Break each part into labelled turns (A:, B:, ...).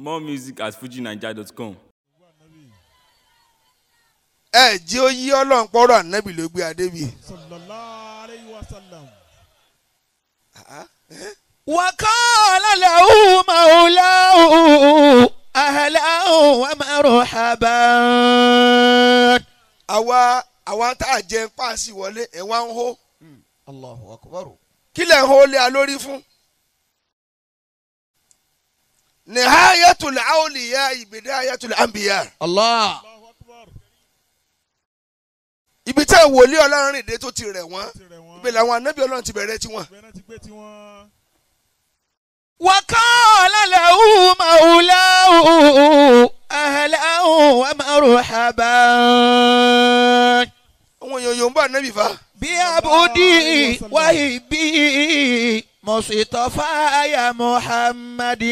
A: More music at fujinaija.com.
B: ẹ jí ó yí ọlọ́run pọ́rọ̀ ànábì ló gbé adé bi.
C: sallallahu alayhi wa sallam.
D: وقال له مولاه أهلا ومرحبا
B: àwa àwa tá a jẹ páàsì wọlé ẹ̀ wá ń hó
D: الله أكبر
B: kí lẹ̀ ń hó lé a lórí fún. nihayatul awliya bidayatul anbiya
D: الله
C: Allahu akbar.
B: ibi tí wòlíì ọlọ́run rìn dé tó ti rẹ̀ wọ́n
C: tirẹ̀ wọn.
B: ibẹ̀ làwọn ànábì ọlọ́run ti bẹ̀rẹ̀ tiwọn.
C: bẹ́ẹ̀ ti gbé tiwọn.
D: وقال له مولاه أهلا ومرحبا
B: àwọn èèyàn yòó ń bá ànábì fa.
D: بعبدي وهبي مصطفى يا محمد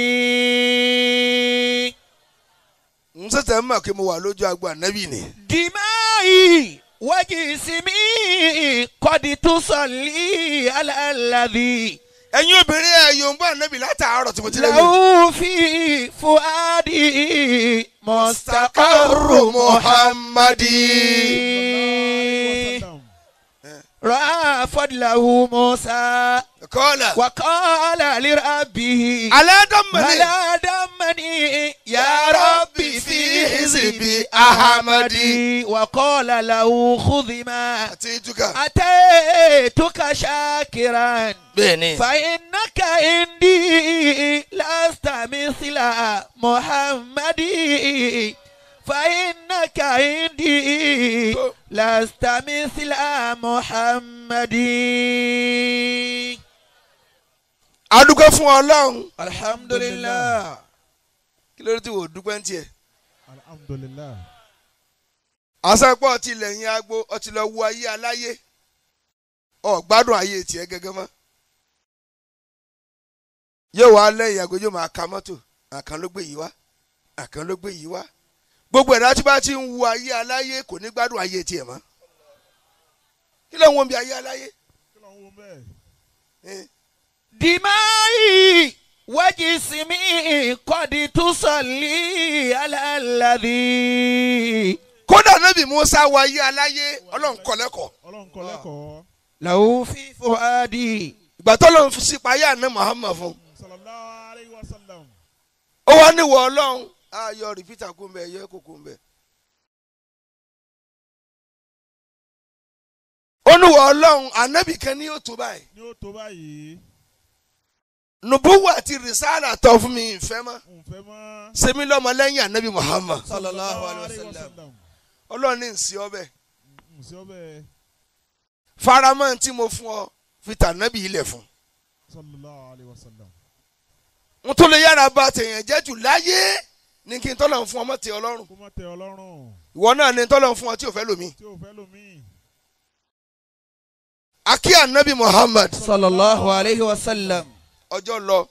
B: n sẹ̀sẹ̀ ń mọ̀ pé mo wà lójú agbo ànábì ni.
D: دمائي وجسمي قد تصلي على الذي
B: ẹ̀yin obìnrin ẹ̀ yòó ń bá ànábì látàárọ̀ tí mo ti lé mi.
D: له في فؤادي مستقر محمد
C: sallam.
D: رأى فضله موسى
B: kọ́lá.
D: وقال لربه
B: alẹ́ dọ́mọ̀lẹ́.
D: هلا دمني يا ربي في حزب أحمد وقال له خذ ما
B: àti ìtúkà.
D: أتيتك شاكرا
B: bẹ́ẹ̀ni.
D: فإنك عندي لست مثل محمد فإنك عندي لست مثل محمد
B: adúgbò fún ọlọ́run.
D: الحمد لله
B: kí ló dé tí wò ó dúpẹ́ ń tiẹ̀.
C: alhamdulilah.
B: àṣàpọ̀ ọtí lẹ́yìn agbo ọtí lọ wo ayé aláyé ọ gbádùn ayé tiẹ̀ gẹ́gẹ́ mọ́. yóò wá lẹ́yìn agbo yóò máa ka mọ́tò àkàn ló gbé yìí wá àkàn ló gbé yìí wá. gbogbo ẹ̀dá tí bá ti ń wo ayé aláyé kò ní gbádùn ayé tiẹ̀ mọ́. kí ló ń wo bí ayé aláyé.
C: kí ló ń wo bẹ́ẹ̀.
B: Eh,
D: دمائي وجسمي قد تصلي على الذي
B: kódà nábì musa wo ayé aláyé ọlọ́run kọ́ lẹ́kọ̀ọ́.
C: ọlọ́run kọ́ lẹ́kọ̀ọ́.
D: له في فؤادي
B: ìgbà tó lọ́run fi sípa ayé àná muhammad fún.
C: sallallahu alayhi wa sallam.
B: ó wá níwọ̀ ọlọ́run ayọ̀ rìpítà kún bẹ́ẹ̀ yẹ kó kún bẹ́ẹ̀. ó níwọ̀ ọlọ́run ànábì kan ní yóò tó báyìí
C: ní ó tó báyìí.
B: nùbúwù àti rìsáàlà tọ́ fún mi ìfẹ́ mọ́
C: n fẹ́ mọ́.
B: sẹ́mi lọ́mọ lẹ́yìn ànábì muhammad
D: sallallahu alayhi wa sallam
B: ọlọ́run ní nsí ọbẹ̀
C: n sí ọbẹ̀.
B: faramọ́ tí mo fún ọ fi tànábì ilẹ̀ fún
C: sallallahu alayhi wa sallam.
B: n tó lè yára ba tèèyàn jẹ́ jù láyé ní kí n tọ́lọ̀ fún ọmọ tẹ ọlọ́run
C: kó má tẹ ọlọ́run.
B: ìwọ náà ní tọ́lọ̀ fún ọ tí ò fẹ́ lómi
C: tí o fẹ́ lómi.
B: akí ànábì muhammad
D: sallallahu alayhi wa sallam
B: ọjọ́ lọ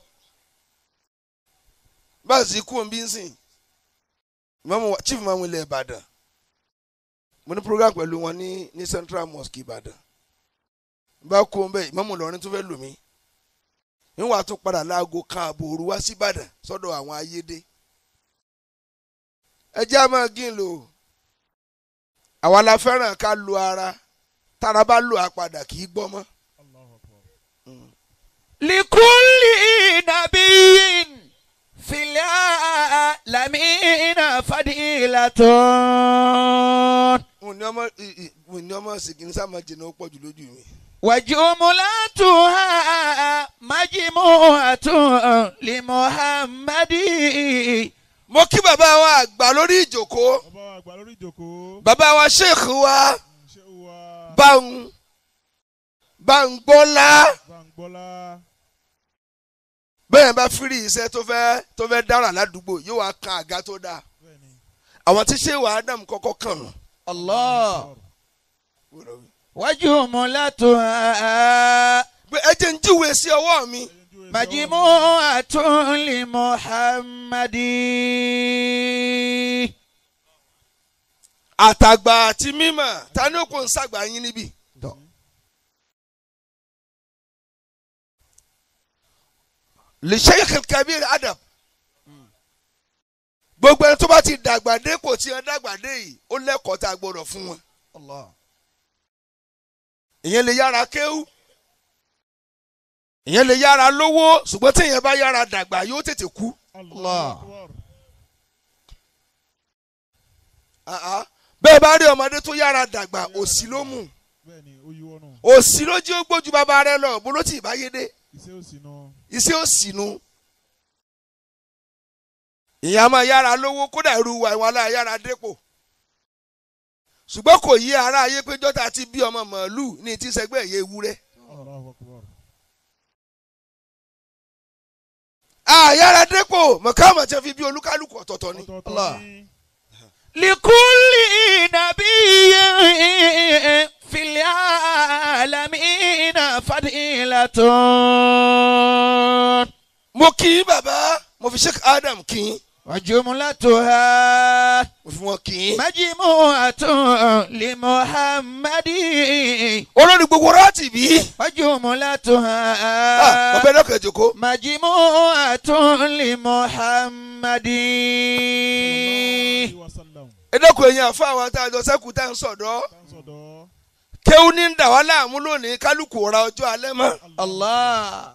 B: báàsì kú òun bí ń sìn Ìmáàmù wa- chief mamu ilẹ̀ ìbàdàn mo ní program pẹ̀lú wọn ní ní central mosque ìbàdàn bá kú òun bẹ́ẹ̀ ìmáàmù Ìlọrin tó fẹ́ lò mí níwàá tún padà láago kan ààbò òru wá sí ìbàdàn sọ́dọ̀ àwọn ayédè ẹ jẹ́ àmọ́ gín lò ó. àwa la fẹ́ràn ká lo ara tára bá lò á padà kì í gbọ́ mọ́.
C: Allahu akbar.
D: لكل نبي في العالمين فضيلة
B: mo ní ọmọ ì- ì- mo ní ọmọ sìnkìní sáà máa jìnnà ó pọ̀ jù lójú mi.
D: وجملتها مجموعة لمحمد
B: mo kí bàbá wa àgbà lórí ìjòkó
C: bàbá wa àgbà lórí ìjòkó.
B: bàbá wa sheikh wa
C: ṣé o wa.
B: báwọn báńgbọ́lá
C: Bàǹgbọ́lá.
B: bẹ́ẹ̀ bá fírí iṣẹ́ tó fẹ́ tó fẹ́ dára ládùúgbò yóò wá kan àga tó dáa
C: bẹ́ẹ̀ni.
B: àwọn tí sheikh wa adam kọ́kọ́ kàn nù.
D: الله وجملتها
B: pé ẹ jẹ́ ń jíwèé sí ọwọ́ mi
D: مجموعة لمحمد
B: àtàgbà àti mímọ̀ ta ni ó kò ń sàgbà yín níbí. لشيخ الكبير أدب gbogbo ẹni tó bá ti dàgbà dé kò tí wọn dàgbà dé yìí ó lẹ́kọ̀ọ́ tá a gbọ́dọ̀ fún wọn.
D: Allah.
B: ìyẹn lè yára kéwú ìyẹn lè yára lówó ṣùgbọ́n tí ìyẹn bá yára dàgbà yóò tètè kú.
C: Allah. Akbar.
B: Ah, ah. bẹ́ẹ̀ bá rí ọmọdé tó yára dàgbà òsì ló mú
C: Bẹ́ẹ̀ni, ó yíwọ́ nù.
B: òsì ló jí ó gbójú bàbá rẹ lọ bó ló ti ìbáyé dé
C: Iṣẹ́ òsì nù.
B: iṣẹ́ òsì nu. ìyẹn a máa yára lówó kódà irú wa ìwà aláya yára dépò ṣùgbọ́n kò yí ara ayé pé jọ́ta ti bí ọmọ màálù ní ti sẹgbẹ́ ìyẹ́ ewúrẹ́.
C: Allahu Akbar.
B: àyára dépò mọ̀kámọ̀ tí wọ́n fi bí olúkálùkù ọ̀tọ̀ọ̀tọ̀ ni.
C: Ọ̀tọ̀ọ̀tọ̀
D: Allah.
C: ni.
D: لكل نبي في العالمين فضيلة
B: mo kì í bàbá mo fi sheikh adam kì í
D: وجملتها
B: mo fi wọn kì í.
D: مجموعة لمحمد
B: olórí gbogbo ráàtì bí.
D: وجملتها
B: bàbá ẹ̀dọ́kọ̀ ẹ̀jọ̀kọ́.
D: مجموعة لمحمد
C: Sallallahu alaihi wasallam.
B: ẹ̀dọ́kọ̀ ẹ̀yìn àfa àwọn tá a jọ sẹ́kù tá à ń sọ̀dọ́.
C: Tá ń sọ̀dọ̀.
B: kéwú ní ń dà wá láàmú lónìí kálukú ra ọjọ́ alẹ́ mọ́.
D: الله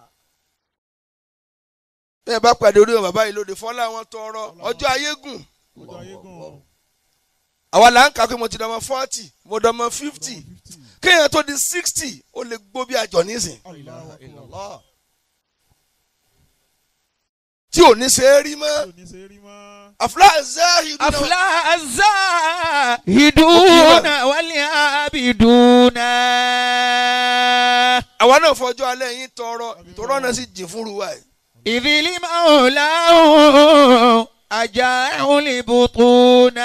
B: bẹ́ẹ̀ bá pàdé orí wọn bàbá yìí lóde fọ́lá wọn tọrọ ọjọ́ ayé gùn.
C: Ọjọ́ ayé gùn.
B: àwa là ń kà pé mo ti dọmọ forty mo dọmọ fifty
C: Fifty.
B: kéèyàn tó di sixty ó lè gbó bí àjọ nísìn
C: Allahu Akbar.
D: الله
B: tí ò ní ṣe é rí mọ́.
C: Tí ò ní ṣe rí mọ́.
B: àfúlà záhìrì náà
D: أفلح الزاهدون والعابدون
B: àwa náà fọjọ́ alẹ́ yín tọrọ tọrọ náà sì jìn fún ruwa yìí.
D: إذ لمولاه أجاع البطون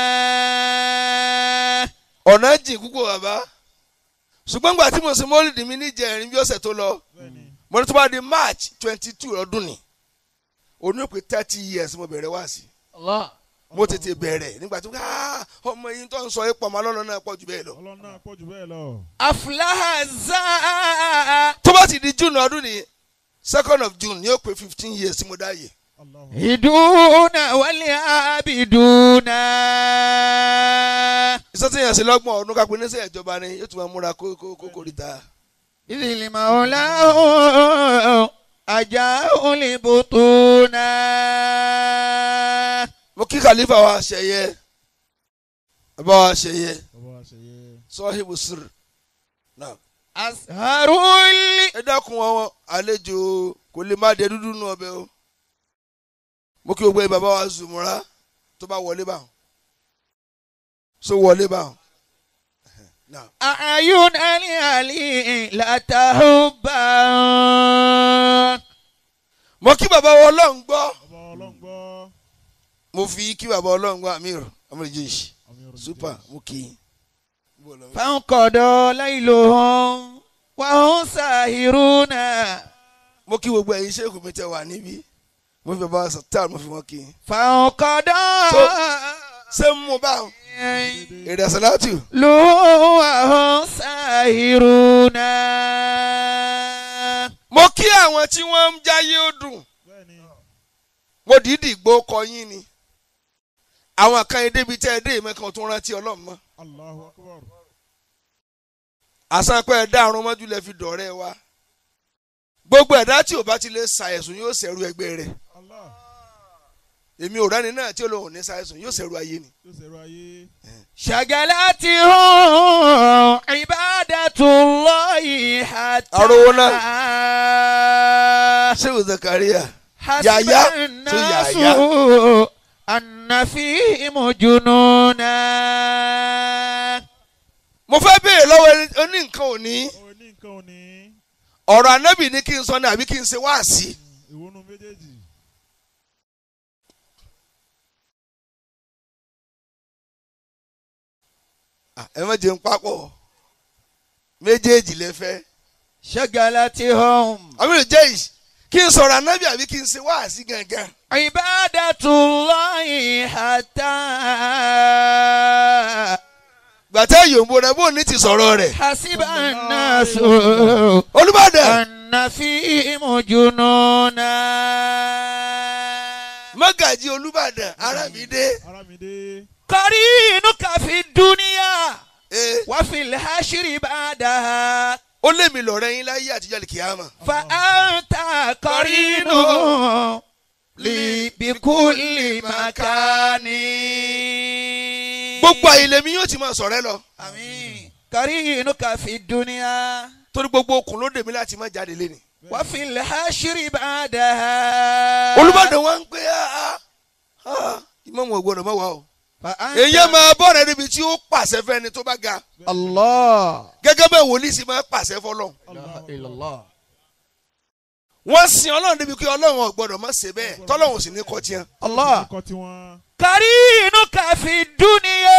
B: ọ̀nà jìn púpọ̀ bàbá ṣùgbọ́n gbà tí mo ṣe mọ́lìdì mi níjẹ̀rin bí ọ̀sẹ̀ tó lọ
C: Bẹ́ẹ̀ni.
B: mo ní tó bá di march twenty two ọdún ni òní ò pé thirty years mo bẹ̀rẹ̀ wá sí
D: الله
B: mo tètè bẹ̀rẹ̀ nígbà tó ká ọmọ yìí tó ń sọ ipò ọmọ alọ́lọ́ náà pọ̀ jù bẹ́ẹ̀ lọ.
C: Ọlọ́run náà pọ̀ jù bẹ́ẹ̀ lọ.
D: أفلح الزاهدون
B: tó bá ti di june ọdún ni second of june ni ó pé fifteen years tí mo dá yè.
C: Allahu
D: والعابدون
B: iṣẹ́ tí yẹn ṣe lọ́gbọ̀n ọdún kápẹ́ níṣẹ́ ìjọba ni yóò tún máa múra kó kó kó kó ríta.
D: إذ لمولاه أجاع البطون
B: mo kí khalifa wa ṣẹyẹ bàbá wa ṣẹyẹ
C: Bàbá àṣeyẹ.
B: sọ́hìbù sir náà.
D: أسهر اللي
B: ẹ dákun àwọn àlejò kò lè má dé dúdú nù ọbẹ̀ o mo kí gbogbo ẹ bàbá wa zùmùrà tó bá wọlé báwọn so wọlé báwọn. Náà.
D: أعين العلي لا تهبان
B: mo kí bàbá wa ọlọ́run gbọ́
C: Bàbá ọlọ́run gbọ́.
B: mo fi kí bàbá ọlọ́run gbọ́ amir amúlẹ̀jẹ̀ṣì
C: Àmì ọ̀rọ̀
B: super
C: jẹ́.
B: mo kí i.
D: فانقضى ليلهم وهم ساهرون
B: mo kí gbogbo ẹ̀yin ṣéèkù mi tẹ wà níbí mo fi bàbá wa sọ̀tàn mo fi wọn kí i.
D: فانقضى
B: ṣé ń mú báwọn èrè àṣàlátù
D: لهم وهم ساهرون
B: mo kí àwọn tí wọ́n ń jáyé ó dùn
C: Bẹ́ẹ̀ni.
B: mo dìídì gbó kọ yín ni àwọn kan yìí débi tẹ́ ẹ dé ìmẹ́kan tó rántí ọlọ́run mọ́
C: Allahu Akbar.
B: àsanpẹ́ ẹ̀dá àrùn mọ́jú lẹ fi dọ̀rẹ́ wa gbogbo ẹ̀dá tí ò bá ti lè ṣàìsùn yóò ṣẹ̀rù ẹgbẹ́ rẹ̀
C: Allah.
B: èmi ò rẹ́ni náà tí ó lóun ní ṣàìsùn yóò ṣẹ̀rù ayé ni.
C: Yóò ṣẹ̀rọ ayé.
D: شغلتهم عبادة الله حتى
B: أرونا. ṣéwù zakaria
D: حسب
B: يايا. تو
D: الناس
B: يايا.
D: أن فيهم جنونا
B: mo fẹ́ béèrè lọ́wọ́ ẹni- oní nǹkan òní
C: Ó ní nǹkan òní.
B: ọ̀rọ̀ anábì ní kí n sọ ní àbí kí n ṣe wáàsí.
C: Ìwọ́nú méjèèjì.
B: Ah, ẹ má jẹun papọ̀ méjèèjì lẹ fẹ́.
D: شغلتهم
B: àmì ìjẹ́ yìí kí n sọ̀rọ̀ anábì àbí kí n ṣe wáàsí gangan.
D: عبادة الله حتى
B: gbàtẹ́ yòǹbó rẹ̀ bó ní ti sọ̀rọ̀ rẹ̀.
D: حسب الناس
B: olùbàdàn
D: أن فيهم جنونا
B: má mọ́gàjì olúbàdàn arámidé
C: Aramide.
D: قرينك في الدنيا
B: ee
D: وفي الحشر بعدها
B: ó lé mi lọ́rẹ́ yín láyé àtijọ́ lè kíyàmà
D: فأنت قرين لي بكل مكان
B: gbogbo àyè lèmi yóò ti máa sọ̀rẹ́ lọ
D: آمين قرينك في الدنيا
B: torí gbogbo okùn ló dèmí láti má jáde lé ni.
D: وفي الحشر بعدها
B: olúbàdàn wa ń pè á ìmọ̀mù ọ̀gbọ́dọ̀ mọ́ wa o.
D: فأنت
B: èyí máa bọ́ rẹ̀ níbi tí ó pàṣẹ fẹ́ni tó bá ga
D: الله
B: gẹ́gẹ́ bẹ́ẹ̀ wòlíì sì máa pàṣẹ fọlọ́.
D: إله إلا الله
B: wọ́n sin ọlọ́run débi pé ọlọ́run ọ̀gbọ́dọ̀ má ṣe bẹ́ẹ̀ tọ́lọ́run ò sì ní kọ́ tiẹ́.
D: الله
C: Ikọ̀ tiwọn.
D: قرينك في الدنيا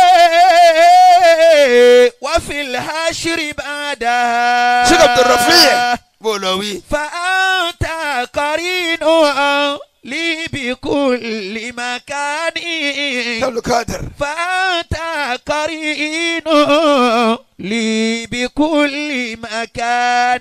D: وفي الحشر بعدها
B: sheikh abdulrafi bó lọ wí.
D: فأنت قرين لي بكل مكان
B: kábílù kádàr.
D: فأنت قرين لي بكل مكان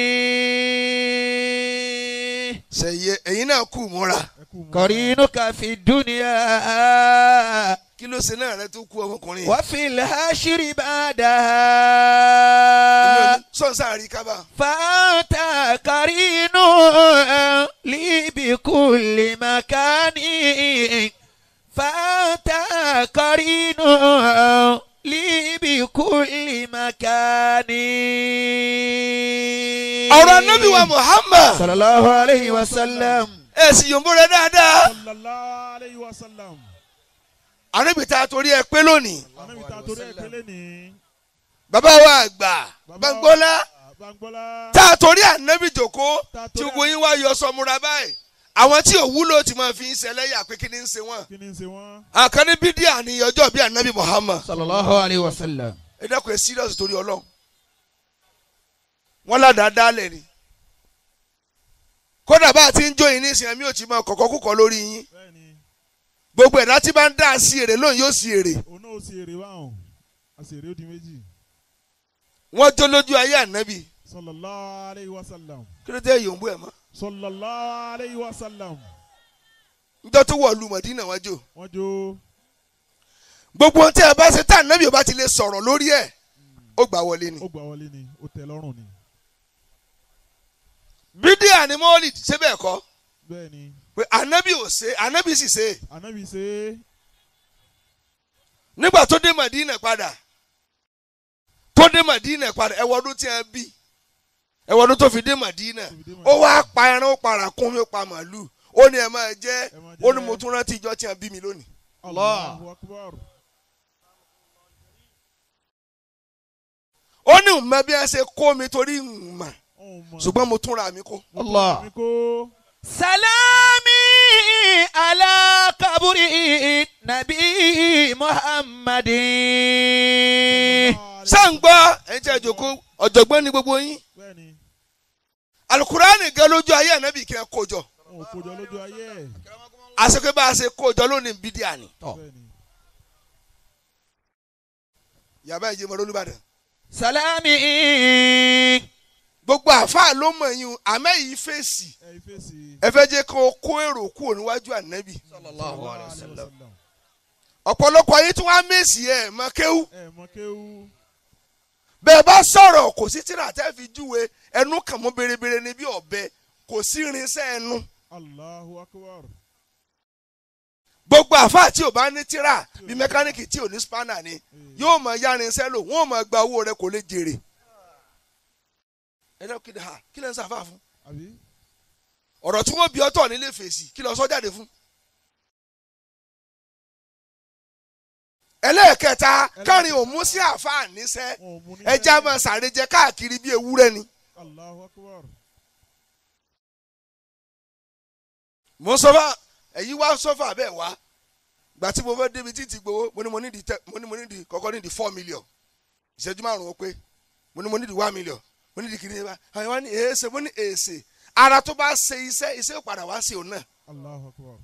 B: sẹ̀yẹ ẹ̀yin náà kú múra.
C: Ẹ kú mọ́.
D: قرينك في الدنيا
B: kí ló ṣe náà rẹ tó kú ọmọkùnrin.
D: وفي الحشر
B: èmi ò
D: بعدها
B: ní sọ̀nsá rí kábà.
D: فأنت قرين لي بكل مكان فأنت قرين لي بكل مكان
B: ọ̀rọ̀ anábì wa muhammad.
D: صلى الله عليه وسلم
B: ẹ sì yòǹbó rẹ dáadáa.
C: Sallallahu alayhi wa sallam.
B: anábì tá a torí ẹ pé lónìí.
C: Ànábì ta torí ẹ̀ pélé ní.
B: bàbá wa àgbà
C: Bàbá
B: Báńgbọ́lá
C: Báńgbọ́lá.
B: tá a torí ànábì jòkó
C: Tá a
B: tí
C: torí
B: gbogbo yín wá yọ sọmúra báyìí àwọn tí ò wúlò tí máa fi ń ṣẹlẹ́yà pé kí ni ń ṣe wọ́n.
C: Kí ni ń ṣe wọ́n?
B: àkànní bídíà ní ọjọ́ bíi ànábì muhammad.
D: صلى الله عليه وسلم
B: ẹ dákun ẹ serious torí ọlọ́run wọ́n ládàá dálẹ̀ ni kódà bá a ti ń jó yín nísìnyí mi ò ti máa kọ̀kọ́ kúkọ lórí yín
C: Bẹ́ẹ̀ni,
B: gbogbo ẹ̀dá tí bá ń dá sí èrè lóun yóò sí èrè
C: òun náà ó sì èrè báwọn. A sì èrè ó di méjì.
B: wọ́n jó lójú ayé ànábì
C: Sallallahu alayhi wa sallam.
B: kí ló dé yòǹbó ẹ̀ mọ́
C: Sallallahu alayhi wa sallam.
B: njọ́ tó wọ̀ lu mọ̀dínà wọ́n jò
C: Wọ́n jó.
B: gbogbo ohun tí ẹ bá ṣe tá ànábì ò bá ti lè sọ̀rọ̀ lórí ẹ̀ ó gbà wọlé ni
C: Ó gbà wọlé ni. Ó tẹ́ lọ́rùn ni.
B: bídíà ni mọ́ọ̀lì ṣé bẹ́ẹ̀ kọ́
C: Bẹ́ẹ̀ni,
B: pé ànábì ò ṣe ànábì sì ṣe
C: ànábì ṣe é.
B: nígbà tó dé mọ̀dínà padà tó dé mọ̀dínà padà ẹ wọ́n ọdún tí a bí ẹ wọ́n ọdún tó fi dé mọ̀dínà
C: Tó fi dé
B: ó wá pa ẹran ó para kún mi ó pa màálù ó ní ẹ máa jẹ
C: Ẹ máa jẹ.
B: ó ní mo tún rántí ìjọ tí a bí mi lónìí.
C: Allahu akbar.
B: ó ní ìmọ̀ bí wọ́n ṣe kó mi torí ìmọ̀
C: Ọ̀hún mọ̀.
B: ṣùgbọ́n mo tún ra mi kó.
D: الله
C: Mi kó.
D: سلامي على قبر النبي محمد
B: sáǹgbọ́ ẹ̀yin tí a jòkó ọ̀jọ̀gbọ́n ni gbogbo yín
C: Bẹ́ẹ̀ni,
B: alukurani gan lójú ayé ànábì kí ẹ kó jọ
C: wọn ò kójọ lójú ayé ẹ̀.
B: àṣekẹ́ bá a ṣe kó jọ lónìí bídíà ni.
C: Bẹ́ẹ̀ni.
B: yàrá ìjẹmọ olùbàdàn
D: سلامي
B: gbogbo àáfàá ló mọ̀ yín o àmọ́ èyí fèsì
C: Ẹ ìfèsì.
B: ẹ fẹ́ jẹ́ kó kó èrò kúrò níwájú ànábì
C: Sallallahu alayhi wa sallam.
B: ọ̀pọ̀lọpọ̀ ayé tí wọ́n á mèsì ẹ̀ mọ́ kéwú
C: Ẹ mọ kéwú.
B: bẹ́ẹ̀ bá sọ̀rọ̀ kò sí tíra tẹ́ fi júwe ẹnu kàn mọ́ berebere ní bí ọ̀bẹ kò sí irinṣẹ́ ẹnu
C: Allahu akbar.
B: gbogbo àáfàá tí ò bá ní tíra bí mẹkáníìkì tí ò ní spanner ni yóò mọ ya irinṣẹ́ lò wọ́n mọ gba owó rẹ kò lè jèrè ẹ dẹ́kun kí ni ha kí lẹ́ ń sàfà fún
C: Àbí?
B: ọ̀rọ̀ tí wọ́n bí ọtọ̀ nílé fèsì kí lọ sọ jáde fún. ẹlẹ́ẹ̀kẹta kárin òmú sí àáfàá níṣẹ́
C: Wọn ò mú ní.
B: ẹja máa ṣàrẹjẹ káàkiri bí ewúrẹ́ ni.
C: Allahu akbar.
B: mo ń sọfà ẹ̀yin wá sọfà bẹ́ẹ̀ wá gbà tí mo fẹ́ débi títí gbowó mo ní mo ní di tẹ mo ní mo ní di kọ́kọ́ ní di four million ìṣẹ́jú márùn-ún ó pé mo ní mo ní di one million mo ní di kìnìún bá àwọn wá ní èèṣe mo ní èèṣe ara tó bá ṣe iṣẹ́ iṣẹ́ ò padà wá sí òun náà
C: Allahu akbar.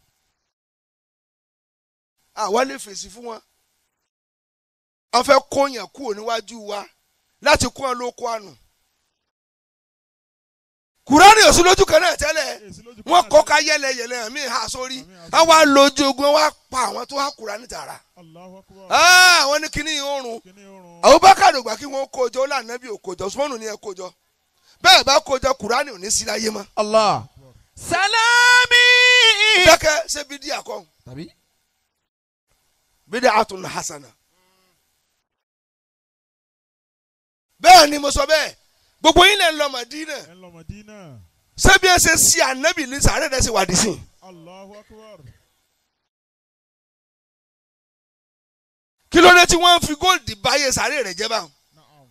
B: àwa lè fèsì fún wọn wọn fẹ́ kóyàn kúrò níwájú wa láti kó wọn lóko àná kùránì òsì lójú kan náà tẹ́lẹ̀
C: èsì lójú
B: wọ́n
C: kan
B: kọ́
C: náà.
B: ká yẹlẹyẹlẹ àmì ha sórí
C: Àmì ha
B: wọ́n wá lójú ogun wọ́n wá pa àwọn tó wá kùránì tààrà
C: Allahu akbar.
B: Ah, wọ́n ní kíní oorun
C: kíní oorun.
B: Abubakar ògbà kí wọ́n kójọ lànàbí òkójọ Usmanu ní ẹ kójọ bẹ́ẹ̀ bá kójọ kùránì ò ní sí láyé mọ́
D: Allah. Salami.
B: dákẹ́ ṣé bídíà kọ́
D: Tàbí.
B: bídíà àtún hasana bẹ́ẹ̀ ni mo sọ bẹ́ẹ̀ gbogbo yín lè ń lọ Mádínà
C: ẹ ń lọ Mádínà.
B: ṣé bí ẹ ṣe sí ànábì ní sàárẹ̀ rẹ̀ ṣe wà dísìn
C: Allahu akbar.
B: kí ló dé tí wọ́n fi góòlì báyé sàárẹ̀ rẹ̀ jẹ́ báwọn
C: Na'am.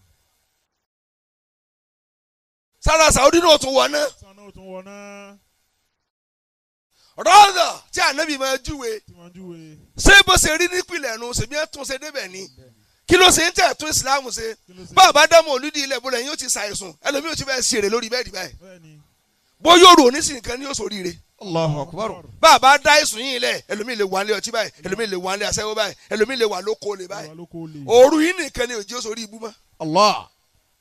B: sára Saudi náà tún wọ̀ náà
C: sanni o tún wọ náà.
B: rọ́ọ̀dọ̀ tí ànábì máa júwe
C: tí wọ́n júwe.
B: ṣé bó ṣe rí nípìnlẹ̀ nu ṣèbí ẹ̀ tún ṣe débẹ̀ ni kí ló ṣe ń tẹ̀ tún ìsìláàmù ṣe
C: kí ló ṣe.
B: bàbá dámọ̀ olùdí ilẹ̀ bọ́lá yín ó ti ṣàìsùn ẹlòmíì ò ti bẹ́ẹ̀ ṣeré lórí bẹ́ẹ̀dì báyìí
C: bẹ́ẹ̀ni.
B: bó yóò rò ní sìnkàn ní oṣù ríire
D: Allahu akbar.
B: bàbá dá ìsùn yín lẹ̀ ẹlòmíì lè wà ní ọtí báyìí ẹlòmíì lè wà ní aṣẹ́wó báyìí ẹlòmíì lè wà lóko lè báyìí
C: Ìwà ló kó lè.
B: òru yín nìkan ni òjì oṣù rí ibú mọ́
D: Allah.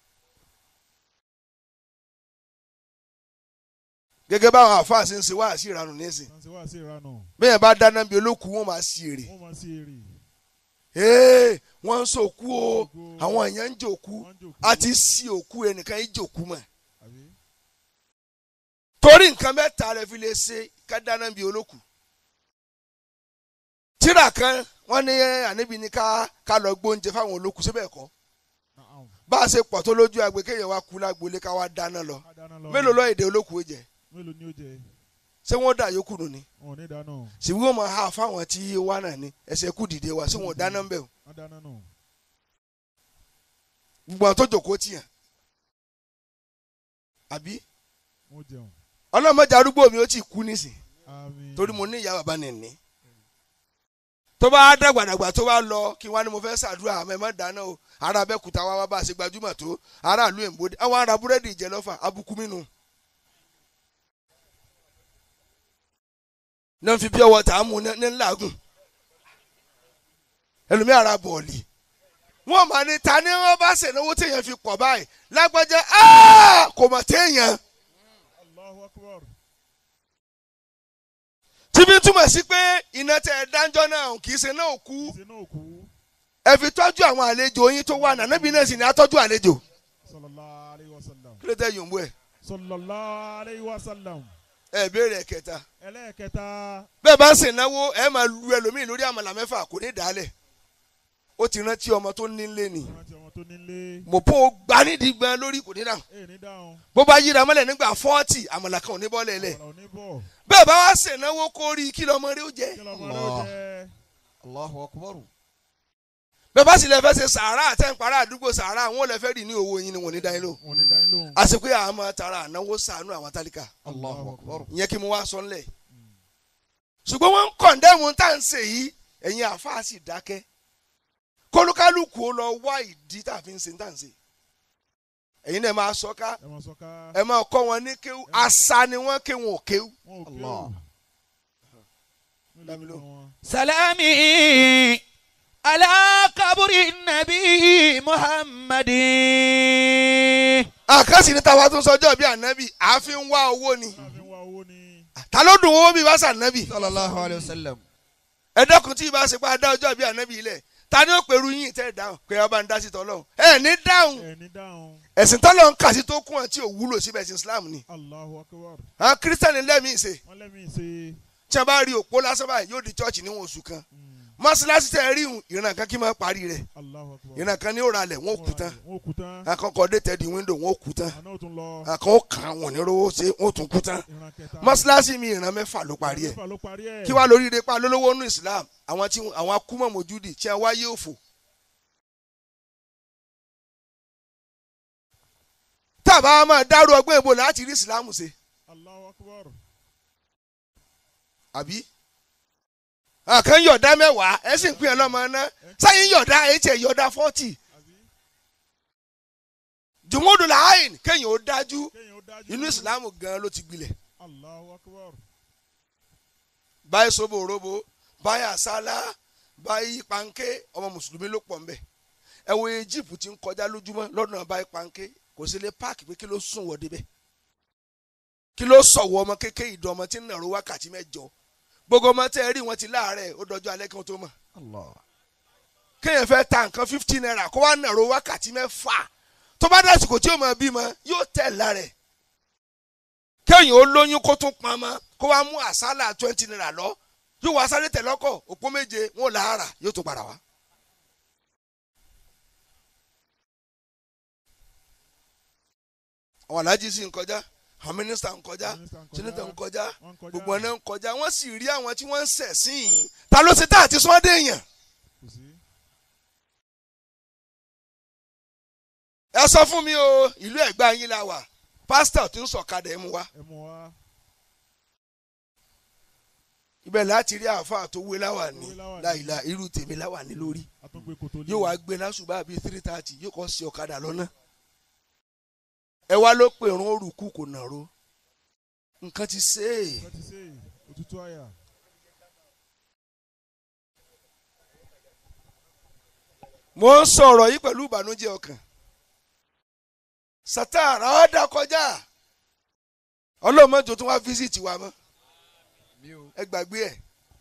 B: gẹ́gẹ́ báwọn àfáà ṣe ń ṣe wá sí ìranù nísìn
C: Sansi wá sí ìranù.
B: bẹ́ẹ̀ bá dáná bí olókùú wọn máa ṣí èrè
C: Wọ́n máa sí èrè.
B: ee wọ́n ń sòkú o àwọn èèyàn ń jòkú
C: Wọ́n ń jòkó.
B: a ti sí òkú ẹnìkan yìí jòkú mọ́
C: Àbí?
B: torí nǹkan mẹ́ta rẹ̀ fi lè ṣe ká dáná bí olókùú tíra kan wọ́n ní àníbi ni ká ká lọ gbóúnjẹ fáwọn olókùú síbẹ̀ kọ́
C: Na'am.
B: bá a ṣe pọ̀ tó lójú agbe kéèyàn wá kú lágbolé ká wá dáná lọ
C: Ká dáná lọ.
B: mélòó lọ èdè olókùú jẹ
C: Mélòó ni ó jẹ?
B: ṣé wọ́n dà yókù nù ni
C: Wọn ò ní dáná.
B: ṣèwé wọn máa ha fáwọn tí wà náà ni ẹsẹ̀ kú dìde wá sí wọn ò dáná ń bẹ̀ o
C: Wọ́n dáná nù.
B: gbogbo àwọn tó jòkó tìyàn àbí
C: Wọ́n jẹun.
B: ọlọ́mọdé arúgbó mi ó ti kú nísìn
C: Àmín.
B: torí mo ní ìyá bàbá nìní tó bá dàgbàdàgbà tó bá lọ kí wọ́n á ní mo fẹ́ ṣàdúrà àmọ́ ẹ má dáná o ará abẹ́kúta wá wá bá a ṣe gbajúmọ̀ tó aráàlú èmbóde àwọn ará búrẹ́dì ìjẹ lọ́fà abúkú mínú. náà fi pure water mú ní ní làágùn ẹlòmí ara bọ̀ọ̀lì wọ́n máa ní ta ni wọ́n bá ṣènáwó téèyàn fi pọ̀ báyìí lágbájá "Ah, kò mọ̀ téèyàn.
C: Allahu akbar.
B: tí bí túmọ̀ sí pé iná tẹ ẹ dáńjọ́ náà kì í ṣe náà kú
C: Ìṣe náà kú.
B: ẹ fi tọ́jú àwọn àlejò yín tó wà náà níbi náà sì ní atọ́jú àlejò
C: Sallallahu alayhi wa sallam.
B: kí ló tẹ yòǹbó ẹ
C: Sallallahu alayhi wa sallam.
B: ẹ béèrè ẹ̀kẹta
C: Ẹlẹ́ẹ̀kẹta.
B: bẹ́ẹ̀ bá ń sìn náwó ẹ máa lu ẹlòmíì lórí àmàlà mẹ́fà kò ní dàálẹ̀ ó ti rántí ọmọ tó nílé ni
C: Rántí ọmọ tó nílé.
B: mọ̀pọ̀ gbá nídìí gbọ́n lórí kò ní dà
C: Ẹ ní dáhùn.
B: bó bá yíra mọ́lẹ̀ nígbà fọ́ọ̀tì àmàlà kan ò ní bọ́lẹ̀ lẹ̀
C: Ọ̀rọ̀ ò ní bọ̀.
B: bẹ́ẹ̀ bá wá sìn náwó kó rí kí lọ́mọ rí ó jẹ́
C: Kí lọ́mọ rẹ̀ ó jẹ?
D: Allahu akbar.
B: bẹ́ẹ̀ bá sì lè fẹ́ ṣe sàárà àtẹ̀ǹparà àdúgbò sàárà àwọn ò lè fẹ́ rí ní owó yín ni wọ́n ní dá yín lò
C: Wọ́n ní dá yín lóhùn.
B: àsìkò yà á máa tara ànáwó sànú àwọn tálíkà
D: Allahu akbar.
B: ìyẹn kí mo wá sọ ńlẹ̀ ṣùgbọ́n wọ́n ń kọ̀ǹdẹ́mù tá à ń ṣe yìí ẹ̀yin àáfàá sì dákẹ́ kólúkálùkù ó lọ wá ìdí tá a fi ń ṣe tá à ń ṣe ẹ̀yin náà máa sọ ká
C: Ẹ máa sọ ká.
B: ẹ máa kọ́ wọn ní kéwú àṣà ni wọ́n ké wọn ò kéwú
C: Wọ́n ò
D: Allah.
C: kéwù.
B: Dá mi lóhùn.
C: wọn.
D: Salami. Ala kaburi nabi Muhammadin.
B: àkàsì ní tàwa tó ń sọjọ́ bí ànábì àfi ń wá owó ni
C: Láàfin wá owó ni.
B: ta ló dùn owó bí wá sànábì
D: Sallallahu alayhi wa sallam.
B: ẹ dẹ́kun tí ìbá ṣe pé a dá ọjọ́ bí ànábì ilẹ̀ ta ni ó pèrú yín tẹ́ ẹ dáhùn pé ọba ń dá sí tọ́lọ́hún ẹ ní dáhùn
C: Ẹ ní dáhùn.
B: ẹ̀sìn tọ́lọ́hún kà sí tó kún ẹ̀ tí ò wúlò síbẹ̀ ẹ̀sìn Islam ni
C: Allahu akbar.
B: àwọn kírísítẹ́nì lẹ́mìí ṣe
C: Wọ́n lẹ́mìí ṣe.
B: tí a bá rí òpó lásán báyìí yóò di chọ́ọ̀chì níwọ̀n oṣù kan mọ́ṣáláṣí tẹ́ ẹ rí ìhùn ìran kan kí n máa parí rẹ̀
C: Allahu akbar.
B: ìran kan ní ó ralẹ̀ wọ́n ó kú tán
C: Wọ́n kú tán.
B: akọ́kọ́ dé tẹ́ẹ̀dì wíńdò wọ́n ó kú tán
C: Àná ò tún lọ.
B: àkàn ó kàn wọ́n ní rówó ṣe wọ́n ó tún kú tán
C: Ìran kẹta.
B: mọ́ṣáláṣí mi ìran mẹ́fà ló parí ẹ̀
C: Mẹ́fà ló parí ẹ̀.
B: kí wàá lórí ire pa lólówó nù Islam àwọn tí àwọn akúmọ̀ mojúdi tí a wáyé òfò. tábà á máa dárú ọgbọ́n ìbò láti rí Islam ṣe
C: Allahu akbar.
B: àbí. àkàn yọ̀dá mẹ́wàá ẹ sì ń pín ẹ lọ́mọ ná sáyìn yọ̀dá ẹ tiẹ̀ yọ̀dá fọ́tì
C: Àbí?
B: jùmọ́dù làáyìn kéèyàn ó dájú
C: Kéèyàn ó dájú.
B: inú Islam gan ló ti gbilẹ̀
C: Allahu akbar.
B: báyìí sóbò robo báyìí àsálà báyìí panké ọmọ mùsùlùmí ló pọ̀ ńbẹ̀ ẹ wo Egypt ti ń kọjá lójúmọ́ lọ́dún báyìí panké kò sí lè páàkì pé kí ló sùn wọ́ débẹ̀ kí ló sọ̀wọ́ ọmọ kékeré ìdán ọmọ tí ń nàró wákàtí mẹ́jọ gbogbo ọmọ tẹ́ ẹ rí wọn ti láàárẹ̀ ó dọjọ́ alẹ́ kí wọ́n tó mọ̀
D: Allah.
B: kéèyàn fẹ́ ta nǹkan fifteen naira kó wá nàró wákàtí mẹ́fà tó bá dásìkò tí yóò máa bímọ yóò tẹ̀ lára ẹ̀ kéèyàn ó lóyún kó tún pọn mọ́ kó wá mú àsálà twenty naira lọ yóò wá sáré tẹ̀ lọ́kọ̀ òpó méje wọn ò lára yóò tó padà wá. àwọn aláàjì sì ń kọjá àwọn mínísítà ń kọjá
C: Mínísítà ń kọjá,
B: sẹ́nẹ́tà ń kọjá
C: wọ́n ń kọjá.
B: gbogbo ọ̀nà ń kọjá wọ́n sì rí àwọn tí wọ́n ń sẹ̀ sí yìí ta ló ṣe tá àti sọ́dẹ̀ èèyàn.
C: kò sí.
B: ẹ sọ fún mi o ìlú ẹ̀gbá yín la wà pásítọ̀ tí ń sọ̀kadà ẹ̀ mú wa
C: ẹ mú wa.
B: ibẹ̀ láti rí àáfàá tó wé láwà ní
C: Wé láwà ní.
B: láìla irú tèmi láwà ní lórí
C: àtúngbé kòtò lé.
B: yóò wá gbé lásùbà bíi three thirty yóò kọ́ sí ọ̀kadà lọ́nà ẹ wá ló pè rún òrùkú kò nàró nǹkan ti ṣe é
C: Nǹkan ti ṣe é, òtútù àyà.
B: mo ń sọ̀rọ̀ yìí pẹ̀lú ìbànújẹ́ ọkàn sátárà ọ̀dà kọjá ọlọ́mọdé tó wá fíṣítì wa mọ́ ẹ gbàgbé ẹ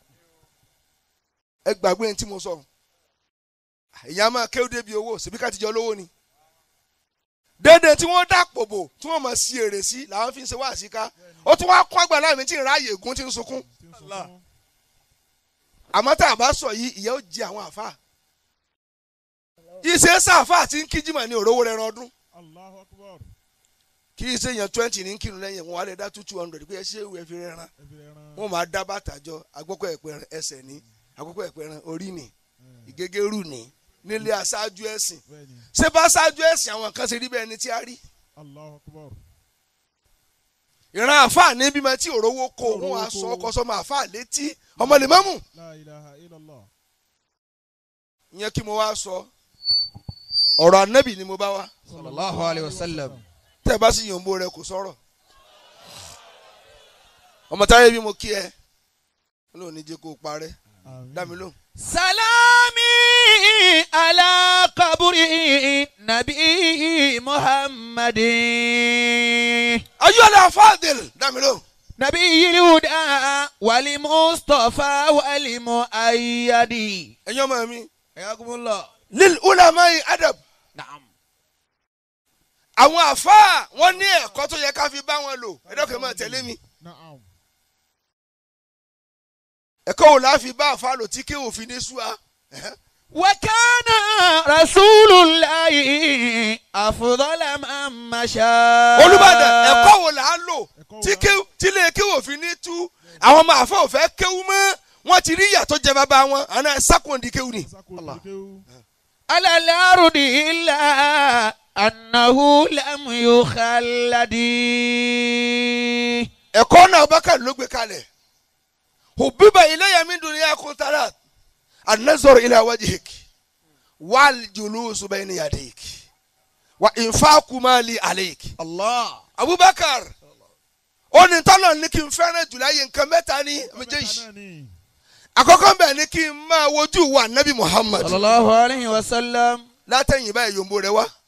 B: ẹ gbàgbé ẹni tí mo sọ ìyá máa kéwú débi owó ṣèbí ká ti jọ lówó ni dédé tí wọ́n dàpọ̀ bò tí wọ́n máa sí èrè sí làwọn fi ń ṣe wá àṣìká ó tún wá kọ́ àgbà láàmì tí ń ráàyè ègún tí ń sunkún
C: tí ń sunkún.
B: àmọ́ tá a bá sọ yìí ìyá ó jẹ àwọn àfa ìṣe sáfà tí ń kíjìmọ̀ ní òróró rẹ̀ ran ọdún
C: Allahu akbar.
B: kì í ṣe èèyàn twenty ní kírun lẹ́yìn wọn á lè dá two two hundred pé ẹ ṣé ìwé fi rẹ̀ ran
C: ẹ fi ẹran.
B: wọn máa dá bàtà jọ àkókò ẹ̀pẹ̀rẹ̀ ẹsẹ̀ ní àkókò ẹ̀pẹ̀rẹ̀ orí ní ìgégérù ní nílé aṣáájú ẹ̀sìn
C: bẹ́ẹ̀ni
B: ṣé bá aṣáájú ẹ̀sìn àwọn kan ṣe rí bẹ́ẹ̀ ni tí a rí
C: Allahu akbar.
B: ìran àáfàá ní bímọ tí òróró kó wọn wá sọ ọkọ sọmọ àáfàá létí ọmọ lè mọ́mù
C: La ilaha illallah.
B: ìyẹn kí mo wá sọ ọ̀rọ̀ anábì ni mo bá wá
D: sallallahu alayhi wa sallam.
B: tẹ́ ẹ bá sì yòǹbo rẹ kò sọ̀rọ̀ ọmọ táyé bí mo kí ẹ lóun ní jẹ́ kó o parẹ́
C: Àmín.
B: dá mi lóhùn.
D: salami ala kaburi nabi muhammadin.
B: ayọ́lẹ̀ afáàdìl dá mi lóhùn.
D: نبي الهدى والمصطفى والمؤيد
B: ẹ̀yin ọmọ mi
D: حياكم الله
B: lil ulamai adab
D: نعم
B: àwọn àfáà wọn ní ẹ̀kọ́ tó yẹ ká fi bá wọn lò ẹ̀dọ́kẹ́ máa tẹ̀lé mi
C: Na'am.
B: ẹ̀kọ́ wo la fi bá àfáà lò tí kí òfin ní súwa
D: وكان رسول الله أفضل من مشى
B: olùbàdàn ẹ̀kọ́ wo là á lò
C: Ẹ̀kọ́ wo
B: tí
C: la-
B: kí tí lè kí òfin ní tú àwọn ọmọ àfáà ò fẹ́ kéwú mọ́ wọ́n ti rí ìyàtọ̀ jẹ bàbá wọn àná sákòndì kéwú ni.
C: Sako
D: Allah.
C: Kéwú.
D: على الأرض إلا أنه لم يخلد
B: ẹ̀kọ́ náà Abubakar ló gbé kalẹ̀ òbíbà ilayya min dunyakum talat an-nazar ila wajhik wal julusu bayna yadayk wa infaqu mali alayk.
D: الله
B: Abubakar ó ní tọ́lọ̀ ní kí n fẹ́ràn jùlọ ayé nǹkan mẹ́ta ní méjèèjì
C: Náà ni.
B: àkọ́kọ́ bẹ̀ ní kí n máa wojú wa nabi Muhammad
D: صلى الله عليه وسلم
B: látẹ̀yìn báyìí yòǹbo rẹ wá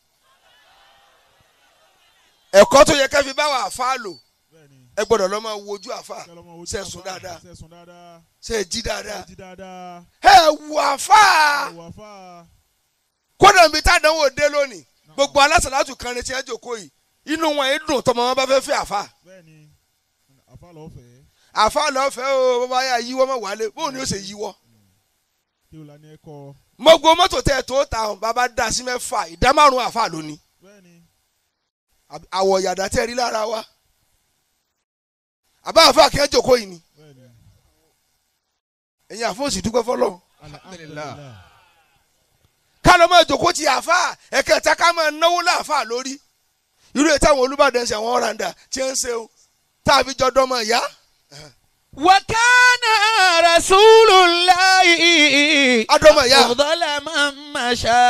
B: ẹ̀kọ́ tó yẹ ká fi bá wa àfa lò
C: Bẹ́ẹ̀ni.
B: ẹ gbọ́dọ̀ lọ́ máa wojú àfa
C: Kẹ́ lọ máa wojú
B: ṣe
C: àfáà.
B: sùn dáadáa
C: Ṣe sùn dáadáa.
B: ṣe jí dáadáa
C: Ṣe jí dáadáa.
B: ẹ wù àfa
C: Ẹ̀wọ̀ àfáà.
B: kódà níbi tádánwò dé lónìí gbogbo alásàlátù kan ní tí ẹ jòkó yìí inú wọn yìí dùn tọmọ wọn bá fẹ́ fẹ́ àfa
C: Bẹ́ẹ̀ni. Àfáà lọ́ọ́ fẹ́.
B: àfa lọ́fẹ̀ẹ́ o bàbá yà yíwọ́ mọ̀ wálé bóun ni ó ṣe yíwọ́
C: Kéwú la ní ẹ̀kọ́.
B: gbogbo mọ́tò tẹ̀ tó ta ọ̀hún bàbá dá sí mẹ́fà ìdá márùn-ún àfa lónìí
C: Bẹ́ẹ̀ni.
B: Àb- àwọ̀ yàdá tẹ́ rí lára wa àbá àfa kí ẹ jòkó yìí ni
C: Bẹ́ẹ̀ni.
B: ẹ̀yin àfọ̀sì dúpẹ́ fọlọ́
C: Alhamdulillah.
B: ká ló máa jòkó ti àfa ẹ̀kẹta ká máa náwó láàfà lórí irú ètò àwọn Olúbàdàn ṣe àwọn ọ̀ràǹdà tí ń ṣe o tá a fi jọ dọ́mọ ìyá
D: وكان رسول الله
B: adọ́mọ ìyá
D: أفضل من مشى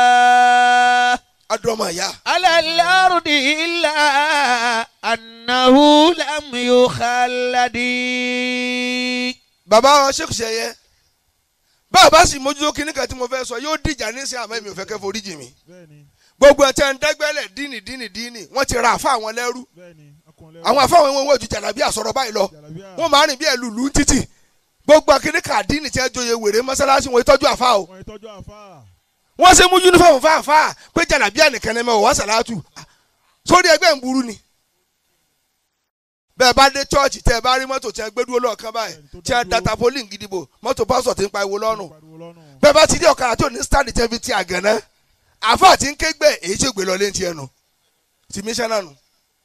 B: adọ́mọ ìyá
D: على الأرض إلا أنه لم يخلد
B: bàbá wa Sheikh Seye bàbá sì mójútó kíní kan tí mo fẹ́ sọ yóò dìjà nísìnyí àmọ́ èmi ò fẹ́ kẹ́ forí jì mí
C: Bẹ́ẹ̀ni.
B: gbogbo ẹ̀ tẹ́ ń dẹ́gbẹ́lẹ̀ díìnì díìnì díìnì wọ́n ti ra àfa àwọn lẹ́rú
C: Bẹ́ẹ̀ni. Akun kan lẹ́rù.
B: àwọn afáwọn ẹ̀wọ̀n wọ́n ju jàlábí àsọ̀rọ̀ báyìí lọ
C: Jàlábíà.
B: wọ́n máa rìn bí ẹ̀lùlù títì gbogbo akéde kàdínì tí ẹ joyè wèrè mọ́sálásí wọn ìtọ́jú àfa o
C: Wọ́n ìtọ́jú àfáà.
B: wọ́n ṣe mú yunifọ̀mù fáfá pé jàlábí ànìkan ní mẹ́wàá sàlátù sórí ẹgbẹ́ ń burú ni bẹ́ẹ̀ bá dé chọ́ọ̀chì tẹ́ ẹ bá rí mọ́tò tí ẹ gbé dúró lọ́ọ̀kan báyìí tí ẹ data polling gidigbo mọ́tò pásọ̀ tí ń pa ìwo lọ́rùn
C: Pariwo lọ́rùn.
B: bẹ́ẹ̀ bá ti rí ọ̀kadà tí ò ní stand tẹ́ fi ti àgànná àfa àti ń ké gbẹ èyí tí ò gbé lọ lé ti ẹnu ti mísánná nu.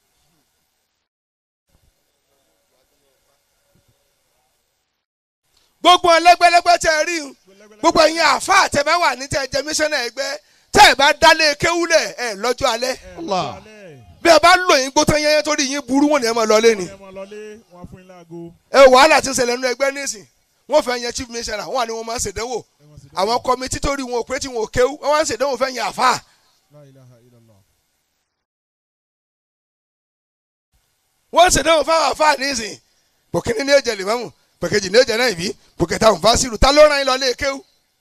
B: gbogbo ẹlẹgbẹlẹgbẹ tẹ ẹ rí un gbogbo ẹ̀yin àfa àtẹ̀bẹ́ wà ní tẹ́ ẹ jẹ mísánná ẹgbẹ́ tẹ́ ẹ bá dálé kéwúlẹ̀ ẹ lọ́jọ́ alẹ́
C: Ẹ
D: Allah.
C: lọ́jọ́ alẹ́.
B: bí ẹ bá lò yín gbótán yẹn torí yín burú wọn ni ẹ máa lọ lé ni
C: Ẹ máa lọlé, wọ́n á fún yín láago.
B: ẹ wàhálà ti ń ṣẹlẹ̀ nínú ẹgbẹ́ nísìn wọ́n fẹ́ yan chief missioner wọ́n wà ní wọ́n máa ń ṣèdánwò
C: Ẹ máa sì dé.
B: àwọn kọmitì tó rí wọn ò pé tí wọn ò kéwú wọ́n wá ń ṣèdánwò fẹ́ yan àfa
C: La ilaha illallah.
B: wọ́n ń ṣèdánwò fáwọn àfa nísìn pòkínní ní èjẹ lèmọ́mù pòkèjì ní èjẹ náà ìbí pòkètà òǹfàṣírù ta ló rán yín lọ lé kéwú.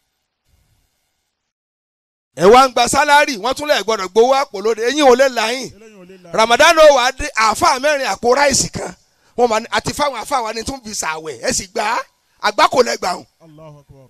B: ẹ wá ń gba sálárì wọ́n tún lẹ̀ gbọ́dọ̀ gbowó àpò lóde eyín ò lè láyìn
C: Eléyìí ò lè la.
B: ramadan ó wà á dé àfa mẹ́rin àpò ráìsì kan wọ́n máa ní àti fáwọn àfa wa ni tún fi sàwẹ̀ ẹ sì gbà á àgbákò lẹ́gbàá hàn
C: Allahu akbar.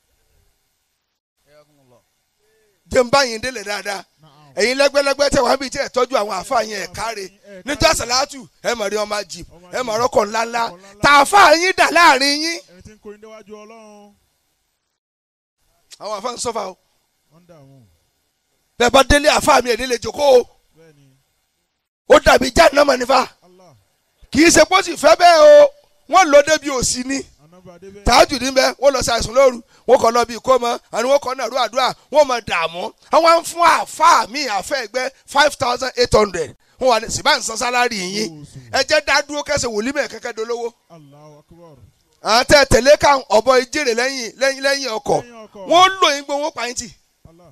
B: jẹ́ ń bá yín délẹ̀ dáadáa
C: Na'am.
B: ẹ̀yin lẹ́gbẹ́lẹ́gbẹ́ tẹ̀ wá bíi tí ẹ̀ tọ́jú àwọn àfa yẹn ẹ̀ káre níjọ́ sàlátù ẹ̀ mọ̀ rí ọmọ jì ẹ̀ mọ̀ rọ́kọ̀ ńláńlá tá àfa yín dà láàrin yín
C: Ẹni tí ń kó yín déwájú Ọlọ́run.
B: àwọn àfa ń sọ́fà o
C: Wọ́n dà wọ́n.
B: bẹ́ẹ̀ bá délé àfa mi ẹ̀ délé jòkó o
C: Bẹ́ẹ̀ni.
B: ó dàbí jáde náà mọ̀ nífa
C: Allah.
B: kì í ṣe pé ó sì fẹ́ bẹ́ẹ̀ o wọ́n lò débi òsì ni
C: Anábà Adébẹ́.
B: tààjù níbẹ̀ wọ́n lọ ṣàìsùn lóru wọ́n kọ́ lọ bí ikó mọ́ àni wọ́n kọ́ nàró àdúrà wọ́n mọ̀ dààmú àwọn ń fún àfa mi àfẹ́ ẹgbẹ́ five thousand eight hundred wọ́n wà ní sìbá ń san sálárì yín ẹ jẹ́ dá dúró kẹsẹ̀ wòlíì mẹ́ kẹ́kẹ́ dolówó
C: Allahu akbar.
B: àwọn tẹ tẹ̀lé ká ọ̀bọ ìjèrè lẹ́yìn lẹ́yìn lẹ́yìn ọkọ̀
C: Lẹ́yìn ọkọ̀.
B: wọ́n lò yín gbowó pa yín tì
C: Allah.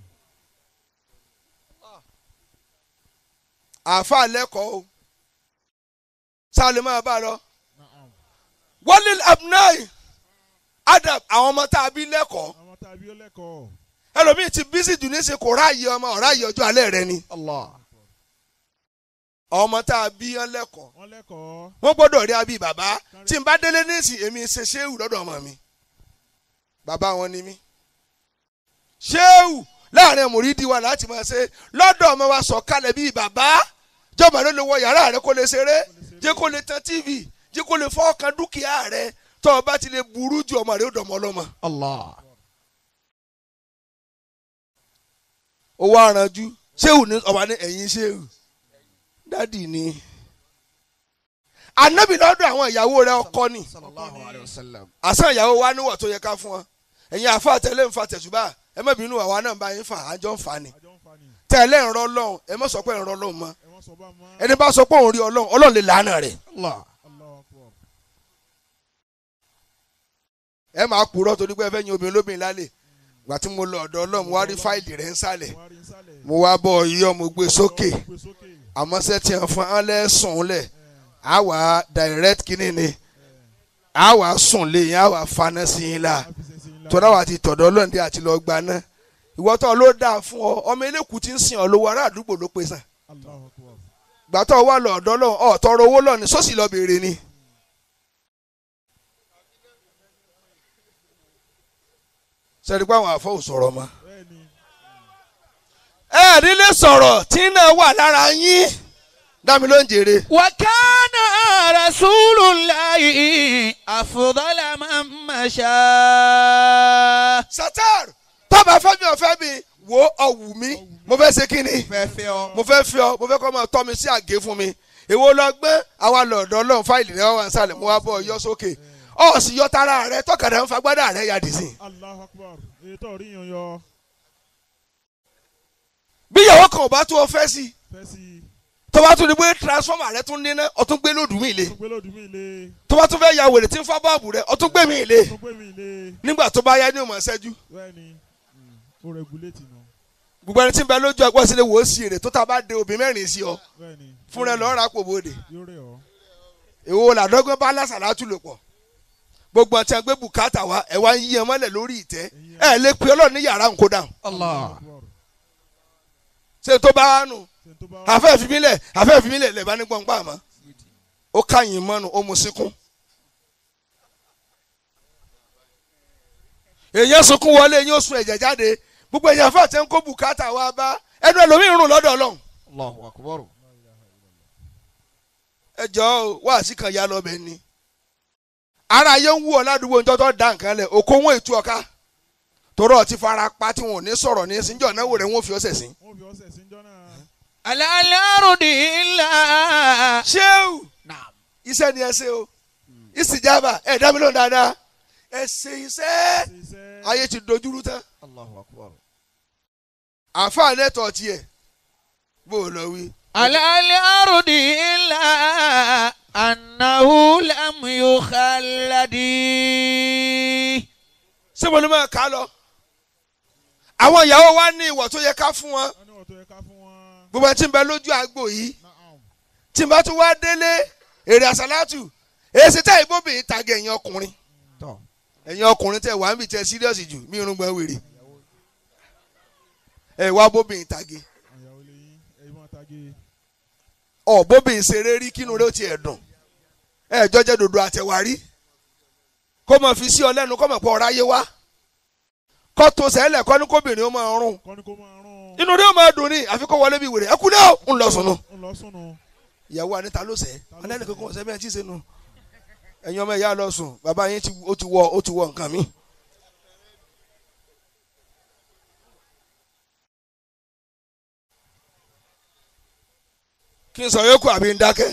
B: àfa lẹ́kọ̀ọ́ o sálẹ̀ máa bá a lọ
C: Na'am.
B: wọ́lì abnai adab àwọn ọmọ tá a bí lẹ́kọ̀ọ́
C: Àwọn tàbí ó lẹ́kọ̀ọ́.
B: ẹlòmíì ti bísí jù ní í ṣe kò ráàyè ọmọ ọ̀ráàyè ọjọ́ alẹ́ rẹ ni
D: Allah.
B: ọmọ tá a bí yán lẹ́kọ̀ọ́
C: Wọ́n lẹ́kọ̀ọ́.
B: wọ́n gbọ́dọ̀ rí abí bàbá tí n bá délé níìsì èmi ṣe ṣéwù lọ́dọ̀ ọmọ mi bàbá wọn ni mí ṣéwù láàrin mòrídìí wa láti máa ṣe lọ́dọ̀ ọmọ wa sọ kalẹ̀ bíi bàbá jọba ló lè wọ yàrá rẹ kó lè ṣeré jẹ́ kó lè tan tv jẹ́ kó lè fọ́ọ̀kan dúkìá rẹ tó o bá ti lè burú ju ọmọ rẹ ó dọ̀mọ́ ọlọ́mọ.
D: Allah.
B: owó aranjú ṣéwù ní ọba ní ẹ̀yìn ṣéwù dádì ni anabi lọ́dọ̀ àwọn ìyàwó rẹ ọkọ ni
D: Sallallahu alayhi wa sallam.
B: àṣà ìyàwó wa níwọ̀ tó yẹ ká fún wọn ẹ̀yin àfa àtẹlẹ́ ń fa tẹ̀sùbà ẹ má bínú àwa náà bá yín fà àjọ ń fà ni
C: Àjọ ń fa ni.
B: tẹ̀lé ń rọ ọlọ́run ẹ má sọ pé ń rọ ọlọ́run mọ́
C: Ẹ wọ́n sọ bá mọ́.
B: ẹni bá sọ pé òun rí ọlọ́run ọlọ́run lè làánà rẹ̀
D: Allah.
C: Allahu akbar.
B: ẹ máa purọ́ torí pé ẹ fẹ́ yin obìnrin lóbìnrin lálẹ́ gbà tí mo lọ ọ̀dọ̀ ọlọ́run mo wá rí fáìlì rẹ̀ ń sàlẹ̀
C: Wọ́n á rí nsàlẹ̀.
B: mo wá bọ̀ yíyọ́ mo gbé sókè
C: Gbé sókè.
B: àmọ́ sẹ́tì ẹ̀ fún ọ́n lẹ́sùn lẹ̀ á wà á direct kínní ni á wà á sùn lé yín á wà á faná sí yín la
C: Á fi ṣe sí ńlá.
B: tọ́lá wa ti tọ̀dọ̀ ọlọ́ọ̀dẹ àti lọ́ọ́ gbaná ìwọ́tọ̀ ló dáa fún ọ ọmọ eléku ti ń sìn ọ lówó ará àdúgbò ló pe sàn
C: Allahu akbar.
B: gbàtọ̀ wà lọ ọ̀dọ́ lọ ọ̀ tọrọ owó lọ ní sọ́sì lọ béèrè ni. sẹ́ni pé àwọn àfọ́ ò sọ̀rọ̀ mọ́.
C: Bẹ́ẹ̀ni.
B: ẹ ẹ̀ nílé sọ̀rọ̀ tí náà wà lára yín dámi ló ń jèrè.
D: وكان رسول الله أفضل من مشى
B: satar tọ́ba fẹ́ mi ò fẹ́ mi wo ọ̀wù mi mo fẹ́ ṣe kí ni
D: fẹ́fẹ́ ọ.
B: mo fẹ́ fi ọ mo fẹ́ kọ́ máa tọ́ mi sí àgé fún mi èwo lọ gbé àwa lọ̀dọ̀ ọlọ́run fáìlì rẹ wà ń sàlẹ̀ mo wá bọ̀ yọ sókè ọ̀ sì yọ tara rẹ tọkàdá ń fagbádá rẹ yà dì sí.
C: Allahu akbar. Èyí tó rí yan yọ.
B: bí ìyàwó kan ò bá tó o fẹ́ sí
C: Fẹ́ sí i.
B: tó bá tún ní pé transformer rẹ tún níná ọ tún gbé lòdù mí le
C: Tó gbé lòdù mí le.
B: tó bá tún fẹ́ ya wèrè tí ń fọ́ bọ́ọ̀bù rẹ ọ tún gbé mí le
C: Tó gbé mi le.
B: nígbà tó bá yá ní òmò ṣẹ́jú
C: Bẹ́ẹ̀ni. Ó rẹgulétì nù.
B: gbogbo ẹni tí ń bẹ lójú ẹgbẹ́ sílẹ̀ wò ó sí èrè tó ta bá de obì mẹ́rin sí ọ
C: Bẹ́ẹ̀ni.
B: fúnra ẹ lọ́ọ́ rà pò bóde
C: Yóò rẹ̀ ọ́.
B: èwo làdọ́gbọ́n bá lásàlátù lò pọ̀ gbogbo ọtí ẹgbẹ́ bùkátà wa ẹ wá ń yí ẹ mọ́lẹ̀ lórí ìtẹ́ ẹ lè pe ọlọ́run ní yàrá nǹkó dáhùn
D: Allah.
C: Akbar.
B: ṣé tó bá wà nù
C: Ṣé n tó bá wá.
B: àfẹ́ fi mí lẹ̀ àfẹ́ fi mí lẹ̀ lẹ̀ bá ní gbọ̀ngbà mọ́ ó káyìn mọ́nu ó mu síkún. èèyàn sunkún wọlé yín ó sun ẹ̀jẹ̀ jáde gbogbo èèyàn fà tẹ́ ń kó bùkátà wá bá ẹnu ẹlòmíì rùn lọ́dọ̀ ọlọ́run.
D: Allahu akbar.
B: ẹ jọ̀ọ́ wá sí kan ya lọ bẹ́ẹ̀ ni. ara ayé ń wú ọ ládùúgbò níjọ́ tó dá nǹkan lẹ̀ òkò wọn ètú ọ̀ka torọ́ ti fara pa tí wọn ò ní sọ̀rọ̀ ní síjọ́ náwó rẹ̀ wọ́n fi ọ̀sẹ̀ sí.
C: wọ́n fi ọ̀sẹ̀ sí njọ́ náà.
D: Alálárùdì ńlá.
B: ṣéwù
D: Naam.
B: iṣẹ́ ni ẹ ṣe o ìsìjàmbá ẹ̀ dá mi lóhùn dáadáa ẹ ṣe iṣẹ́
C: ṣe iṣẹ́.
B: ayé ti dojúrú tán
D: Allahu akbar.
B: àǹfààní ẹ̀tọ́ tiẹ̀ bó o lọ wí.
D: Alálárùdì ńlá. Annahu lam yukhalladi.
B: ṣé mo ní máa kà á lọ. àwọn ìyàwó wa ní ìwọ̀ tó yẹ ká fún wọn
C: wọ́n ní wọ́n tó yẹ ká fún wọn.
B: gbogbo ẹni tí ń bẹ lójú àgbo yìí
C: Naam.
B: tí n bá tún wá délé èrè àsálàtù èsì tẹ́ ìbóbìnrin tàgé ẹ̀yin ọkùnrin
D: Tọ́.
B: ẹ̀yin ọkùnrin tẹ́ wàá ń bì tẹ́ síríọ̀sì jù mí irun gbọ́n wèrè ẹ̀ wá bóbìnrin tàgé
C: àyàwó lè yín ẹ̀yin máa tage.
B: ọ̀ bóbìnrin ṣeré rí kínú rẹ̀ ó tiẹ̀ dùn ẹ̀ jọ́jẹ́ dòdò àtẹ̀wárí kó mọ̀ fi sí ọ lẹ́nu kó mọ̀ pọ̀ ọ̀ráyé wá kó tó sẹ́lẹ̀ kọ́ ní kóbìnrin ó máa rún
C: kọ́ni kó máa rún.
B: inú rẹ̀ ó máa dùn ní àfi kó wọlé bí wèrè ẹ kú náà ń lọ sùn nù.
C: ń lọ sùnù.
B: ìyàwó anita ló sẹ́ ọlẹ́ni kankan ọ̀sẹ̀ bẹ́ẹ̀ tí ì sẹ́nu ẹ̀yin ọmọ ìyá lọ sùn bàbá yín ti- ó ti wọ ó ti wọ nǹkan mi. kí n sọ yókù àbí ń dákẹ́.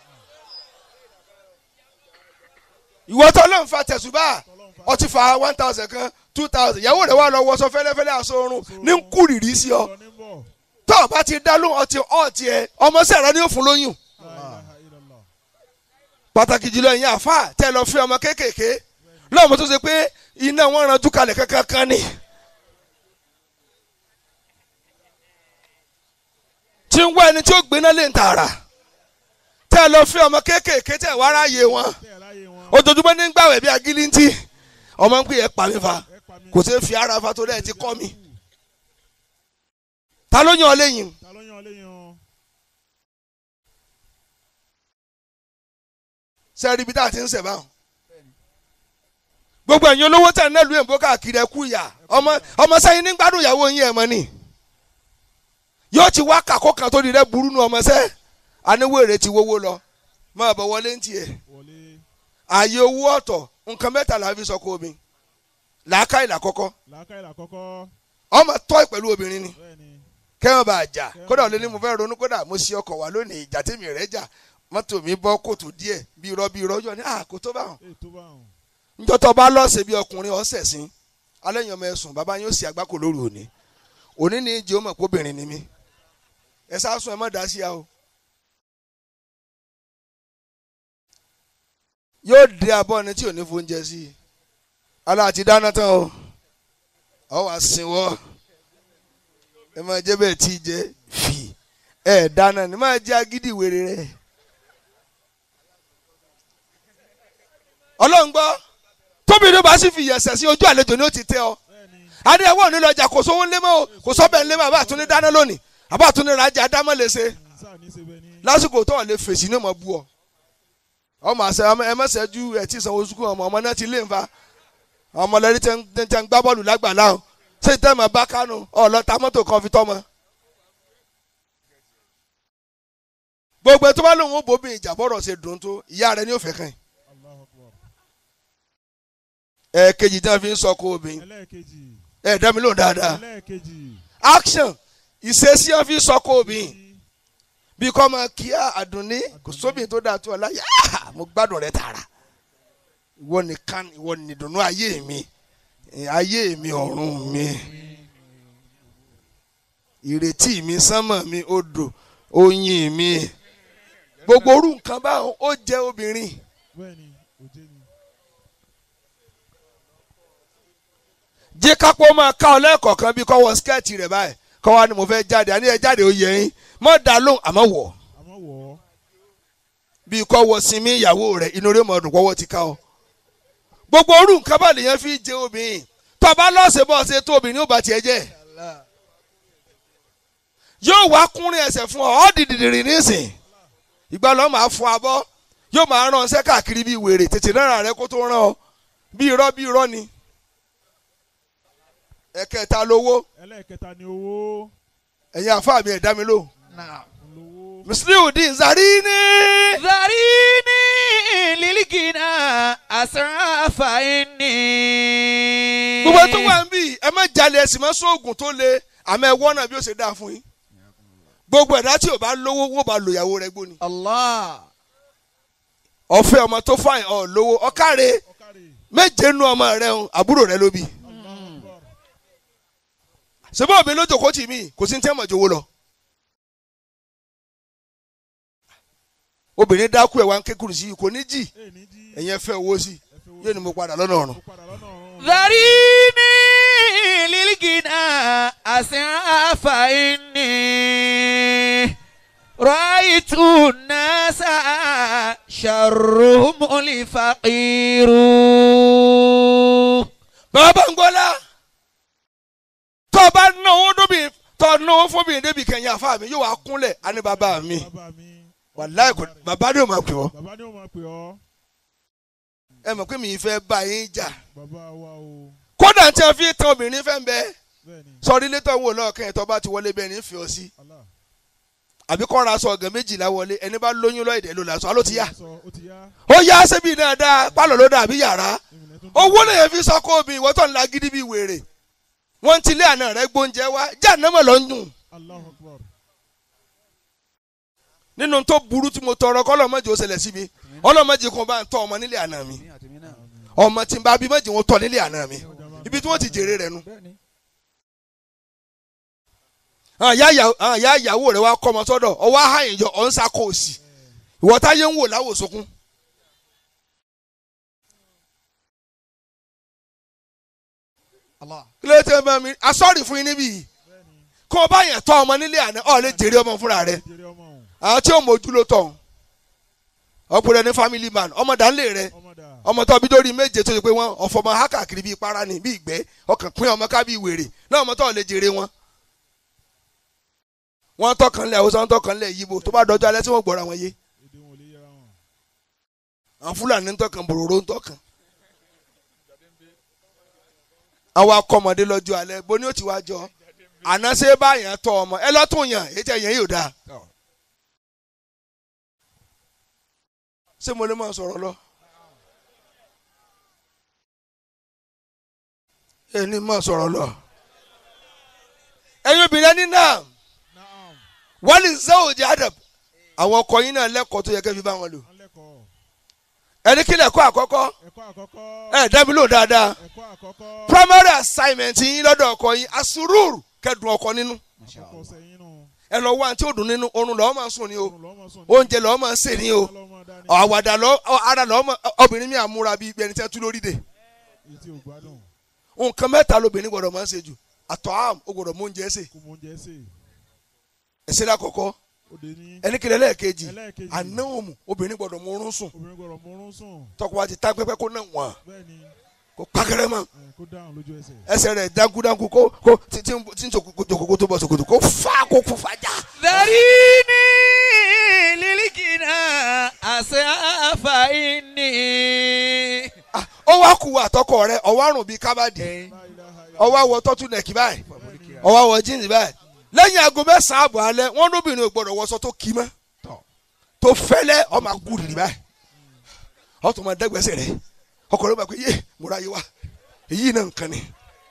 B: ìwọ tó ló ń fa tẹ̀sùbà ó ti fa one thousand kan two thousand ìyàwó rẹ̀ wà lọ wọṣọ fẹ́lẹ́fẹ́lẹ́ aṣọ oorun ní ń kúrìrì sí ọ
C: lọ ní bọ̀.
B: tó o bá ti dá lóhùn ọtí ọtí ẹ ọmọ sẹ̀rẹ̀ ni ó fún lóyún
C: La ilaha illallah.
B: pàtàkì jùlọ ìyẹn àfa tẹ lọ fi ọmọ kéékèèké lọ́mọ tó ṣe pé iná wọn ranjú kalẹ̀ kankan kan ni. tí ń wá ẹni tí ó gbéná lè ń tààrà tẹ lọ fi ọmọ kéékèèké tẹ wá ráàyè wọn
C: tẹ́ ẹ̀ láyé wọn.
B: ojoojúmọ́ ní gbàwẹ̀ bí agilintí ọmọ ń pè é pa mí fa
C: ẹ pa mí.
B: kò sí fi ara fa torí ẹ ti kọ́ mi ta ló yàn ọ lẹ́yìn
C: ta ló yan léyìn o.
B: sẹ́ẹ̀rì ibi tá a ti ń sẹ̀ báwọn. gbogbo ẹ̀yin olówó tẹ̀ náà lu èbó káàkiri ẹ̀kú ìyá ọmọ ọmọ sẹ́yìn ní gbádùn ìyàwó yín ẹ̀ mọ́ ni. yóò ti wá kàkó kan tó di rẹ burú nu ọmọ sẹ́ aníwèrè ti wówó lọ máa bọ̀ wọlé ń tiẹ̀.
C: wọlé.
B: ààyè owó ọ̀tọ̀ nǹkan mẹ́ta la fi sọ kó omi làákà ìlà kọ́kọ́
C: làákàyè làkọ́kọ́.
B: ọmọ tọ́ pẹ̀lú obìnrin ni
C: bẹ́ẹ̀ ni.
B: kẹ́hìn bá a jà kódà ò lè ní mo fẹ́ ronú kódà mo ṣe ọkọ̀ wá lónìí ìjà tèmi rẹ̀ jà mọ́tò mi bọ́ kòtò díẹ̀ bí irọ́ bí irọ́ yọ ní àkótó báwọn
C: èyí tó bá wọn.
B: njọ́ tó bá lọ́ọ̀sẹ̀ bí ọkùnrin ọ̀sẹ̀ sí alẹ́ yẹn ọmọ ẹ̀sùn bàbá yóò sì àgbákò lóru òní òní ní ìjì ó mọ̀ pé obìnrin ni mí ẹ sásùn ẹ má dá sí ya o. yóò dé abọ́ ni tí ò ní fóúnjẹ sí i alá àti dáná tán o ọ wà sínwọ́ ẹ máa jẹ́ bẹ́ẹ̀ tí ì jẹ́ fì ẹ dáná ni máa jẹ́ agídí wèrè rẹ̀ ọlọ́run gbọ́ tóbi ló bá sì fi yẹ̀sẹ̀ sí ojú àlejò ni ó ti tẹ́ ọ
C: bẹ́ẹ̀ ni.
B: adé ẹwọ́ òní lọ́jà kò sówó ńlẹ́ mọ́ o kò sọ́bẹ̀ ńlẹ́ mọ́ àbá àtúndé dáná lónìí àbá àtúndé rajà dámọ́ lè ṣe
C: sáà ní í ṣe bẹ́ẹ̀ ni.
B: lásìkò tó lè fèsì ní ọmọ bú ọ ọmọ àṣẹ ẹ mẹsẹ̀jú ẹ tí sanwó sukùn ọmọ ọmọ náà ti lé nfa ọmọ lẹ́rí tẹ́ ń tẹ́ ń gbá bọ́ọ̀lù lágbàlá o ṣé tẹ́ mọ̀ bá kánú ọ̀lọ́ ta mọ́tò kan fi tọ́mọ. gbogbo tó bá lóun ó bóbi ìjà bọ́rọ̀ ṣe dùn tó ìyá rẹ ní òfẹ́ kan
C: Allahu Akbar.
B: ẹ kejì tí wọn fi ń sọ kó obìnrin
C: ẹlẹ́ẹ̀kejì.
B: ẹ dá mi lóhùn dáadáa
C: ẹlẹ́ẹ̀kejì.
B: action ìṣesí wọn fi ń sọ kó obìnrin bí kò máa kí àdùnní kò sóbìn tó dáa tó ọ láyé ah, mo gbádùn rẹ tààrà ìwọ nìkan ìwọ nìdùnnú ayé mi eh, ayé mi ọ̀run mi ìrètí mi sánmọ̀ mi odò oyin mi gbogbo orú nǹkan báwọn ó jẹ́ obìnrin
C: bẹ́ẹ̀ ni òjé ni.
B: jẹ́ kápó máa ká ọ lẹ́ẹ̀kọ̀ọ̀kan bí kọ́ wọ skẹ́ẹ̀tì rẹ̀ báyìí kọ́ wa ni mo fẹ́ jáde àní ẹ jáde ó yẹ yín mọ́ dá lóhùn àmọ́ wọ̀
C: àmọ́ wọ̀ ọ́.
B: bí kọ́ wọ sinmi ìyàwó rẹ̀ inú rẹ̀ mọ̀ ọdún kọ́wọ́ ti ká ọ. gbogbo orú nǹkan bá lèèyàn fi jẹ obìnrin tó bá lọ́ọ̀sẹ̀ bọ́ ṣe tó obìnrin ó bá tiẹ̀ jẹ́ yóò wá kúnrin ẹsẹ̀ fún ọ ọ́ dìdìrì nísìn ìgbà lọ́ máa fọ abọ́ yóò máa rán ọsẹ káàkiri bíi wèrè tètè náírà rẹ kó tó rán ọ bí irọ́ bí irọ́ ni ẹ̀kẹta lówó
C: ẹlẹ́ẹ̀kẹta ni owó
B: ẹ̀yin àfáà mi ẹ̀dá mi lò
D: نعم
C: olówó
B: Musliudeen Zarini
D: ذريني للغنى أسرع فإني
B: gbogbo tó wà ń bì ẹ má jalè ẹ̀sìn má sóògùn tó le àmọ́ ẹ wọ́n náà bí ó ṣe dáa fún yín gbogbo ẹ̀dá tí ò bá lówó wọ́n bá lo ìyàwó rẹ̀ gbóni
D: الله
B: ọ̀fẹ́ ọmọ tó fàìn ọ̀ lówó ọ̀kàrẹ́
C: ọ̀kàrẹ̀
B: méje nu ọmọ rẹ̀ ń àbúrò rẹ̀ ló bí
C: Allahu Akbar
B: ṣùgbọ́n òbí lójó tì mí kò sí ní tẹ́mọ̀ jowó lọ. obìnrin dákú ẹ̀ wá ń ké kùrù sí i kò ní jì
C: ẹ̀ ní jí
B: ẹ̀yin ẹ fẹ́ owó sí i
C: ẹ fẹ́ owó
B: yóò ní mo padà lọ́nà ọ̀run.
C: ó padà lọ́nà ọ̀run
D: ذريني للغنى أسرع فإني رأيت الناس شرهم الفقير
B: bàbá ń gbọ́lá tó o bá náwó dóbi tó o náwó fóbìnrin débi kẹyìn àfa mi yóò wá kúnlẹ̀ á ní bàbá mi
C: bàbá mi
B: wàláì kò bàbá ni ò máa pè ọ́
C: bàbá ni ó máa pè ọ́
B: ẹ mọ̀ pé mi ì fẹ́ bá yín jà
C: bàbá wa o
B: kódà tí a fi tan obìnrin fẹ́ ń bẹ
C: bẹ́ẹ̀ ni
B: sọrí létọ́ wò náà kẹ́yìn tó bá ti wọlé bẹ́ẹ̀ ní fi ọ sí
C: Allah
B: àbí kọ́ ra aṣọ ọ̀gàn méjìlá wọlé ẹni bá lóyún lọ́ọ̀dẹ̀ ló làṣọ aló ti yá
C: sọ ó ti yá
B: ó yá sẹ́bi dáadáa pálọ̀ ló dà bí yàrá
C: ìmùlẹ̀ tó ń
B: owó lè yẹn fi sọ́kọ́ obì ìwọ́ tó ń la gidi bí wèrè wọ́n ti lé àná rẹ̀ gbóúnjẹ wá já nàmọ̀ lọ ń dùn
C: Allahu Akbar
B: nínú tó burú tí mo tọrọ kọ́ ọlọ́mọdé ó ṣẹlẹ̀ sí mi ọlọ́mọdé kan bá ń tọ́ ọmọ nílé àná mi ọmọ tí n bá bí mọ́jì wọn tọ́ nílé àná mi ibi tí wọ́n ti jèrè rẹ̀ nu àwọn ìyá ìyàwó rẹ̀ wá kọ́ ọmọ sọ́dọ̀ ọwọ́ àhàyìn yọ ọ̀ ń sakọ òsì ìwọ táyé ń wò láwòsókún.
D: Allah.
B: kí ló tẹ́ bá mi asọ́ọ̀rì fún yín níbí yìí kó o bá yẹn tọ́ ọmọ nílé àná ọ̀ lè jèrè ọmọ fúnra rẹ̀
C: jèrè ọmọ òun
B: àwọn tí ó mójú ló tọ̀ ọkùnrin ní family man ọmọ dánlé rẹ̀
C: ọmọ dà
B: ọmọ tó bí dórí méje tó ṣe pé wọn ọ̀fọ̀ ọmọ hákàkiri bíi para ni bíi ìgbẹ́ ọkàn pín ọmọ ká bíi wèrè náà ọmọ tó lè jèrè wọn. wọ́n tọkànlẹ̀ Haúsá wọ́n tọkànlẹ̀ Yíbò tó bá dọjọ́ alẹ́ tí wọ́n gbọ́ra wọn yé
C: èdè wọn ò lè yẹra wọn
B: àwọn Fúlàní ń tọkàn bòròró ń tọkàn. àwọn akọmọdé lọ́jọ́ alẹ́ bó ni ó ti wá jọ àná ṣe báyàn tọ ọmọ ẹ lọ́tún yàn ètò ẹ̀yàn yóò dáa. ṣé mo lè máa sọ̀rọ̀ lọ? ẹni máa sọ̀rọ̀ lọ. ẹ̀yin obìnrin ẹni náà
C: naam
B: wọ́n lè ṣe òjì adab àwọn ọkọ yín náà lẹ́kọ̀ọ́ tó yẹ kẹ́ fi bá wọn lò.
C: wọ́n lẹ́kọ̀ọ́
B: ẹni kí lẹ́kọ̀ọ́ àkọ́kọ́
C: ẹ̀kọ́ àkọ́kọ́
B: ẹ dá mi lò dáadáa
C: ẹ̀kọ́ àkọ́kọ́
B: primary assignment yín lọ́dọ̀ ọkọ yín asururu kẹ́dùn ọkọ nínú
C: àkọ́kọ́ sẹ́yìn nù
B: ẹ lọ wá àǹtí òdùn nínú oorun lọ́ọ́ máa sùn ní o
C: òun lọ́mọ sùn ní
B: oúnjẹ lọ́ọ́ máa sè ní o
C: ọlọ́mọ dání
B: àwàdà lọ ara lọ́ọ́ máa obìnrin mi àmúra bíi ẹni tẹ́ tú lórí dè
C: èyí tí ò gbádùn
B: nǹkan mẹ́ta lobìnrin gbọ́dọ̀ máa ń ṣe jù àtọ̀ àm ó gbọ́dọ̀ mú oúnjẹ sè
C: kó mọ oúnjẹ sè
B: ẹ̀sẹ̀ lákọ̀ọ́kọ́
C: òde ní
B: ẹni kìlẹ̀ lẹ́ẹ̀kejì
C: ẹlẹ́ẹ̀kejì
B: ànáwòmù obìnrin gbọ́dọ̀ mú oorun sùn
C: obìnrin gbọ́dọ̀ mọ́rún sùn
B: tọkọ wa ti tá pẹ́pẹ́ kó náà wọ̀n
C: bẹ́ẹ̀ ni
B: kó pákẹ́rẹ́ mọ́
C: ẹ̀, kó dáhùn lójú ẹsẹ̀
B: ẹsẹ̀ rẹ̀ dánkúdánkú kó kó tí tí tí ń jòkókó tó bọ̀ sòkòtò kó fà kó kó fàjà.
D: ذريني للغنى أسرع فإني
B: Ah, ó wá kú àtọkọ rẹ̀ ọwọ́ àrùn bíi kábàdì
C: La ilaha illallah.
B: ọwọ́ àwọ̀ tọ́tù nẹ̀kì báyìí ọwọ́ àwọ̀ jíǹsì báyìí lẹ́yìn aago mẹ́sàn-án àbọ̀ alẹ́ wọ́n lóbìnrin ò gbọ́dọ̀ wọṣọ tó kì í mọ́ tó fẹ́lẹ́ ọmọ akú rìrì báyìí ọtún máa dẹ́gbẹ́sẹ̀ rẹ̀ ọkọ rẹ̀ bá pé yé múra yé wa èyí náà nǹkan ni.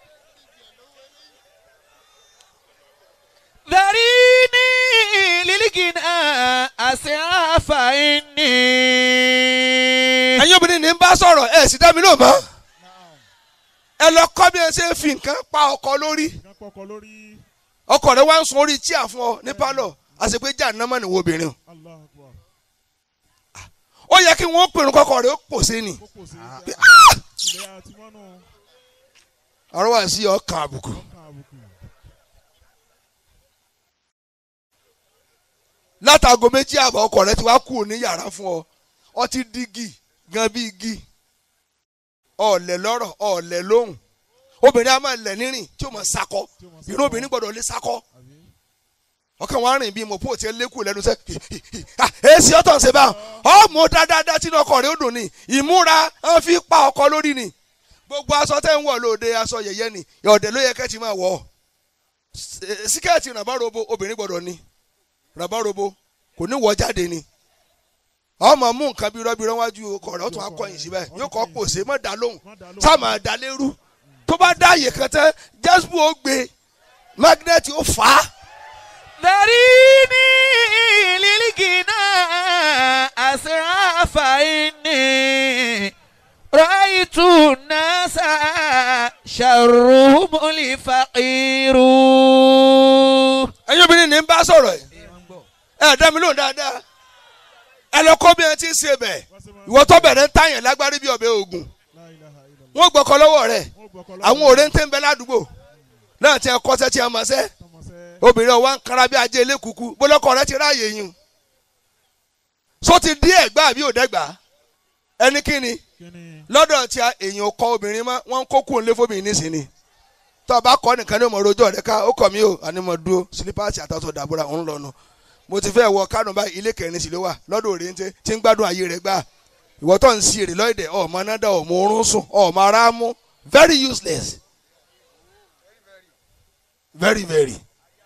D: ذريني للغنى أسرع فإني
B: ẹ̀yin obìnrin ní bá sọ̀rọ̀ ẹ̀ sì dá mi lóò mọ́ ẹ lọ kọ́ bí ẹ ṣe ń fi nǹkan pa ọkọ lórí
C: nǹkan pọkọ lórí
B: ọkọ rẹ̀ wá ń sun orí tíà fún ọ ní pálọ̀ àṣepé jà námọ̀ nìwọ obìnrin o.
C: Allahu Akbar
B: ó yẹ kí wọ́n pèrún kọ́kọ́ rẹ̀ ó pòṣé ni
C: kó pòsè
B: Pé,
C: ilẹ̀ àti mọ́nù
B: ọ̀rọ̀ wà sí ọkàn àbùkù.
C: ọkàn àbùkù
B: látàgò méjì àbọ̀ ọkọ rẹ̀ ti wá kú ní yàrá fún ọ ọ ti dígì gan bí igi ọ̀lẹ̀ lọ́rọ̀ ọ̀lẹ̀ lóhùn obìnrin a máa lẹ̀ nírìn tí ó máa sakọ
C: tí ó máa
B: irú
C: sábà-
B: obìnrin gbọ́dọ̀ lè sakọ
C: àbí
B: ọkàn wọn rìn bí mo pò tí ẹ lékù lẹ́nu sẹ́ èsì ọ̀tọ̀ ń ṣe bá ọmọ dáadáa tí ọkọ rẹ̀ ó dùn ní ìmúra wọn fi pa ọkọ lórí ni gbogbo aṣọ tẹ́ ń wọ̀ lóde aṣọ yẹ̀yẹ́ ni ọ̀dẹ̀ ló yẹ kẹ́ ti máa wọ̀ ọ́ síkẹ́ẹ̀tì ràbárobo obìnrin gbọ́dọ̀ ní ràbárobo kò ní wọ̀ jáde ni ọmọ mú nǹkan bí rọ́bì rọ́wájú ọkọ rẹ̀ ó tún akọyìn síbẹ̀ yóò kọ́ pòṣe mọ́ dá lóhùn
C: Má dá lóhùn.
B: sáà máa dá lérú tó bá dá àyè kan tẹ́ jésù ó gbé magnet ó fà á.
D: ذريني للغنى أسرع فإني رأيت الناس شرهم الفقير
B: ẹ̀yin obìnrin ní ń bá sọ̀rọ̀ ẹ̀ ẹ̀ dá mi lóhùn dáadáa ẹ lọ kọ́ bí ẹ ti ń ṣe bẹ̀ ìwọ tó bẹ̀rẹ̀ ń tàyàn lágbárí bí ọbẹ̀ ogun
C: La ilaha illallah.
B: wọ́n gbọ́kọ lọ́wọ́ rẹ̀
C: Wọ́n gbọ́kọ̀ lọ́wọ́.
B: àwọn òré ń tẹ́ ń bẹ ládùúgbò náà tí ẹ kọ́sẹ́ tí ẹ mọ̀ sẹ́
C: Tọmọsẹ́.
B: obìnrin ọ̀wá ń kára bí ajé ilé kúkú bólọ́kọ rẹ ti ráàyè yín so ti dí ẹ̀gbá àbí òdẹ́gbà ẹni kíni
C: Kíni.
B: lọ́dọ̀ tí a èèyàn kọ obìnrin mọ́ wọ́n ń kó kúrò nílé fóbìnrin nísìnyí tó o bá kọ́ nìkan ní ọmọ rojọ́ rẹ ká ó kọ̀ mí o àní mo dúró sílípàsì àtàtọ̀ dàbúrà ń lọ́nu mo ti fẹ́ wọ kánò báyìí ilé kẹrin sí ló wà lọ́dọ̀ òrèǹtẹ́ tí ń gbádùn ayé rẹ̀ gbà ìwọ tó ń sí èrè lọ́ọ̀dẹ̀ ọmọ nádà ọmọ orun sùn ọmọ ara mú very useless very very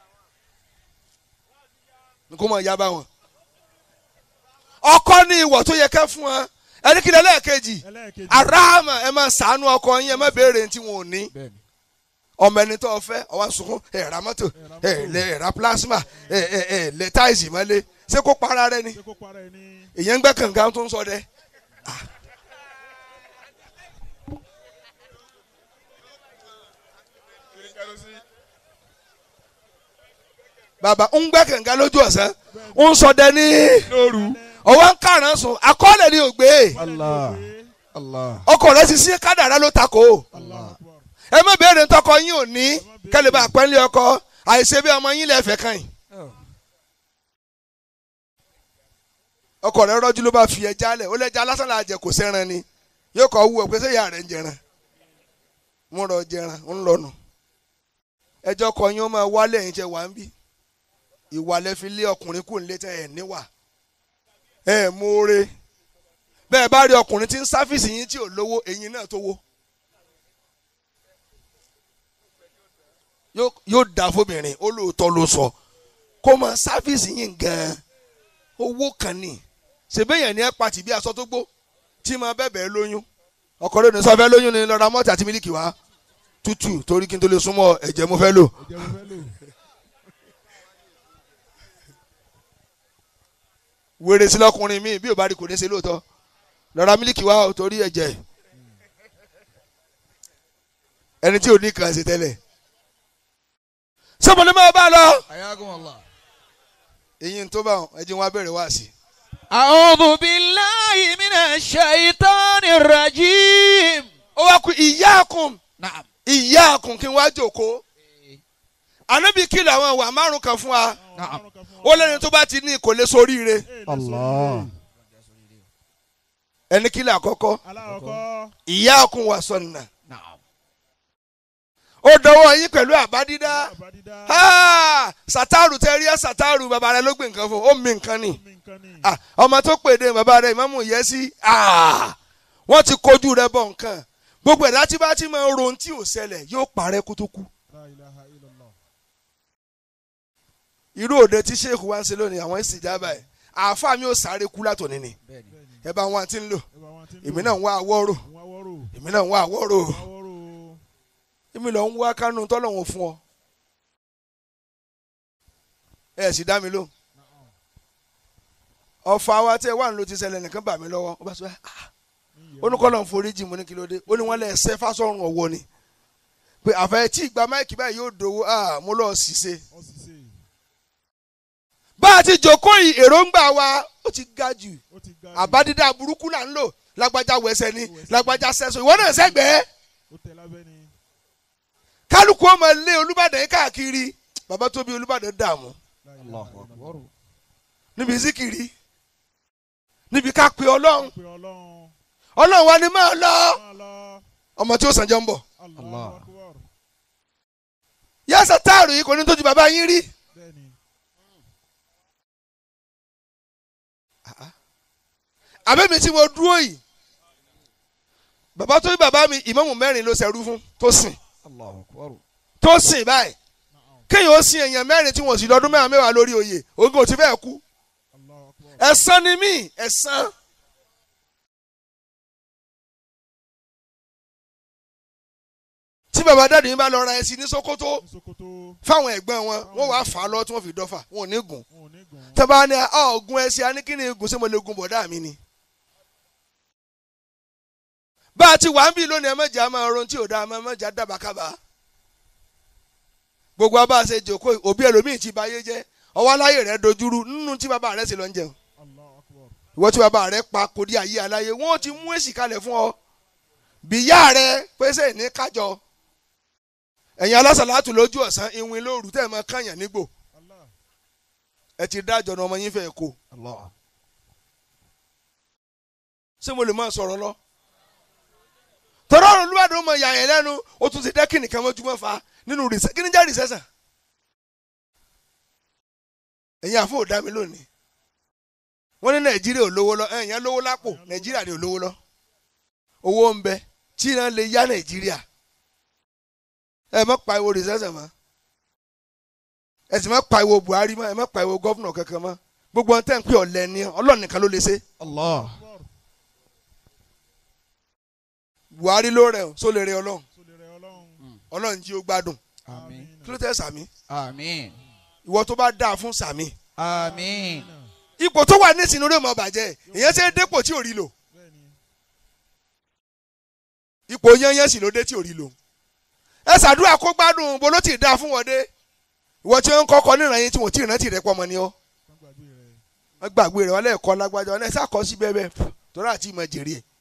B: ní kó mọ̀ ya bá wọn. ọkọ ní ìwọ̀ tó yẹ kẹ́ fún wọn ẹni kí lẹ́lẹ́kejì
C: Ẹlẹ́ẹ̀kejì.
B: aráàmà ẹ máa sàánú ọkọ yín ẹ má béèrè tí wọn ò ní ọmọ ẹni tó fẹ́ ọwọ́ sunkún ẹ ra mọ́tò ẹ lẹ ẹ ra plasma ẹ ẹ ẹ lẹ táìsì mọ́lé ṣé kó para rẹ ni
C: Ṣé kó para ẹ ní.
B: èyàn ń gbẹ́ kànga tó ń sọ dẹ. bàbá ń gbẹ́ kànga lójú ọ̀sán ń sọ dẹ ní
A: lóru.
B: ọwọ́ ń kàrán sùn akọ́lẹ̀ ni ò gbé
C: Allah.
D: Allah.
B: ọkọ̀ rẹ ti sí kádàrá ló takò
C: Allah akbar.
B: ẹ má béèrè ntọ́kọ yín ò ní kẹ́lẹ́ bá pẹ́ńlẹ́ ọkọ àìṣe bí ọmọ yín lẹ́fẹ̀ẹ́ kàn yín. ọkọ rẹ rọjú ló bá fi ẹja lẹ ó lẹja lásán là jẹ kò sẹran ni yóò kọ wú ọ pé sẹyà rẹ ń jẹran mo rọ jẹran ń lọnà ẹjọ kọ yín ó máa wálé ẹ̀yin tẹ wá ń bí ìwà lẹ fi lé ọkùnrin kù nílé tẹ ẹ níwà ẹ mọ̀ọ́rẹ́ bẹ́ẹ̀ bá rí ọkùnrin tí ń sáfìsì yín tí ò lówó ẹ̀yin náà tó wó yóò yóò dà fóbìnrin ó lóòótọ́ ló sọ kó máa sáfìsì yín gan-an owó kan ní ṣèbéyàn ní ẹ pàtì bí aṣọ tó gbó tí máa bẹ̀bẹ̀ lóyún ọkọ lónìí sọ fẹ́ lóyún ni lọ́ra mọ́tì àti mílíkì wá tútù torí kí n tó lè súnmọ́ ẹ̀jẹ̀ mo fẹ́ lò
C: Ẹ̀jẹ̀ mo fẹ́ lò.
B: wèrè sí lọkùnrin mi bí ò bá rí kò ní ṣe lóòótọ́ lọ́ra mílíkì wá o torí ẹ̀jẹ̀ ẹni tí ò ní kàn ṣe tẹ́lẹ̀ sọ́mọlẹ́ máa bá a lọ
D: Ayakum Allah.
B: èyí tó bá ẹ̀jẹ̀ wọn abẹ́rẹ́ wá sí i.
D: أعوذ بالله من الشيطان الرجيم
B: ó wá kú ìyáàkùn
D: نعم
B: ìyáàkùn kí n wá jòkó ànábì kìlọ̀ àwọn ìwà márùn kan fún wa
D: Naam.
B: ó lẹ́ni tó bá ti ní kò lè soríire
C: Allah.
B: ẹni kìlọ̀ àkọ́kọ́
C: Alákọ̀ọ́kọ́.
B: ìyáàkùn wà sọ̀nà
D: نعم
B: ó dọwọ́ yín pẹ̀lú àbádídá
C: Àbádídá.
B: Ah, sàtàrù tẹ rí ẹ sàtàrù bàbá rẹ ló gbé nǹkan fún ó mi nǹkan ni
C: Omi nǹkan ni.
B: Ah, ọmọ tó pèdè bàbá rẹ ìmáàmù yẹ sí Ah, wọ́n ti kojú rẹ bọ̀ nǹkan gbogbo ẹ̀dá tí bá ti máa ń ron tí ò ṣẹlẹ̀ yóò parẹ́ kó tó kú
C: La ilaha illallah.
B: irú òde tí sheikh wá ń ṣe lónìí àwọn ìsìjábà ẹ̀ àáfàá mi ò sáré kú látòní ni
C: Bẹ́ẹ̀ni.
B: ẹ bá wọn ti ń lò
C: Ẹ bá wọn tí ń
B: èmi
C: lò.
B: náà ń wá àwọ̀rò
C: Àwọn awọ́rò.
B: èmi náà ń wá àwọ̀rò
C: Awọ́rò.
B: èmi lọ ń wá kánú tọ́lọ́hún fún ọ ẹ sì dá mi lóhùn ọ̀fà wa tẹ wà ń lo ti ṣẹlẹ̀ nìkan bà mí lọ́wọ́ ó bá sọ ah onúkọ́lọ́ ń forí jì mú ní kílódé ó ní wọ́n lẹ̀ ṣẹ́ fásọ̀rùn ọ̀wọ́ ni pé àfẹ́ tí ìgbà máìkì báyìí yóò dòwó ah mo lọ́ọ́ sì ṣe
C: Ó sì ṣe.
B: bá a ti jòkó yìí èròǹgbà wa ó ti ga jù
C: Ó ti ga. jù.
B: àbádídá burúkú là ń lò lágbájá wẹsẹ ni lágbájá sẹsọ ìwọ náà sẹgbẹẹ
C: Ó tẹ lábẹ́ ni.
B: kálukú ọmọ ilé olúbàdàn yìí káàkiri bàbá tó bí olúbàdàn dààmú
C: La ilaha illallah.
B: níbi zikiri níbi ká pe ọlọ́run
C: Pé Ọlọ́run.
B: ọlọ́run wa ni máa lọ
C: Máa lọ.
B: ọmọ tí ó sàn jẹ́ ń bọ̀
C: Allahu akbar.
B: yẹ́sà táàrù yìí kò ní tójú bàbá yín rí
C: Bẹ́ẹ̀ni.
B: àbẹ́mi tí mo dúró yìí bàbá tó bí bàbá mi ìmáàmù mẹ́rin ló ṣẹrú fún tó sìn
D: Allahu akbar.
B: tó sìn báyìí kéèyàn ó sin èèyàn mẹ́rin tí wọ́n sì lọ́dún mẹ́wàá mẹ́wàá lórí oyè ogun ò ti fẹ́ kú
C: Allahu akbar.
B: ẹ̀san ni mí ẹ̀san. tí bàbá dáàdì mi bá lọ ra ẹṣin ní Sókótó
C: ní Sokoto
B: fáwọn ẹ̀gbọ́n wọn wọ́n wàá fà á lọ tí wọ́n fi dọ́fà wọn ò ní gùn
C: wọn ò ní gùn.
B: tẹ́bá ní ọ̀gùn ẹṣin aníkíni gùn sí mo lè gun bọ̀dá mi ni. bá a ti wà ń bí lónìí ẹ̀mẹ́jà máa ron tí ò dáa ẹ̀mẹ́jà dábàá kábà. gbogbo abá a ṣe jòkó òbí ẹlòmíì ti ba ayé jẹ́ ọwọ́ aláyè rẹ̀ dojúrú nínú tí bàbá rẹ̀ sì lọ ń jẹun.
C: Allahu akbar.
B: ìwọ tí bàbá rẹ̀ pa kò dí ayé aláyé wọ́n ti mú èsì kalẹ̀ fún ọ. bìyá rẹ̀ pèsè ní kájọ. ẹ̀yin alásàlátù lójú ọ̀sán ìwìn lóru tẹ́ ẹ̀ máa kàyàn nígbò
C: Allah.
B: ẹ ti dájọ́ ní ọmọ yín fẹ́ kó.
D: Allah.
B: ṣé mo lè máa sọ̀rọ̀ lọ. tọ́rọ̀ ọ̀run olúwàdàn mọ ìyá yẹn lẹ́nu ó tún ti dẹ́kìnì kan mọ́júmọ́ fa nínú rìsẹ́ kí ni jẹ́ rìsẹ́sàn. ẹ̀yin àfọ ò dá mi lónìí. wọ́n ní nàìjíríà ò lówó lọ ẹ̀yìn lówó lápò nàìjíríà ni ò lówó lọ. owó ń bẹ tí iná lè yá nàìjíríà. ẹ má pariwo rìsẹ́sàn mọ́. ẹ sì má pariwo buhari mọ́ ẹ má pariwo gọ́fúnà kankan mọ́. gbogbo ọ̀n tẹ́ ń pè ọ̀lẹ́ ni ọlọ́run nìkan ló lè ṣe.
D: Allah.
C: Akbar.
B: buhari ló rẹ̀ ọ́ só lè rẹ̀ ọlọ́run
C: Sólè rẹ̀ Ọlọ́run.
B: ọlọ́run jí ó gbádùn
D: Àmín.
B: kí ló tẹ́ sàmí
D: Àmín.
B: ìwọ tó bá dáa fún sàmí
D: Àmín.
B: ipò tó wà nísìnyí ló mọ̀ bàjẹ́ ìyẹn ṣe é dépò tí ò rí lò
C: Bẹ́ẹ̀ni.
B: ipò yẹnyẹn sì ló dé tí ò rí lò ẹ ṣàdúrà kó gbádùn bó ló ti dáa fún wọn dé ìwọ tí wọn ń kọ́kọ́ níran yín tí wọn ò tí ì rántí rẹ pọ̀ mọ́ ni ọ́
C: Kán gbàgbé rẹ̀.
B: wọ́n gbàgbé rẹ̀ wọ́n lẹ́ẹ̀kọ́ lágbájá wọn lẹ́ẹ̀ sàkọ́ sí bẹ́ẹ̀ bẹ́ẹ̀ torí àti ìmọ̀ jèrè ẹ̀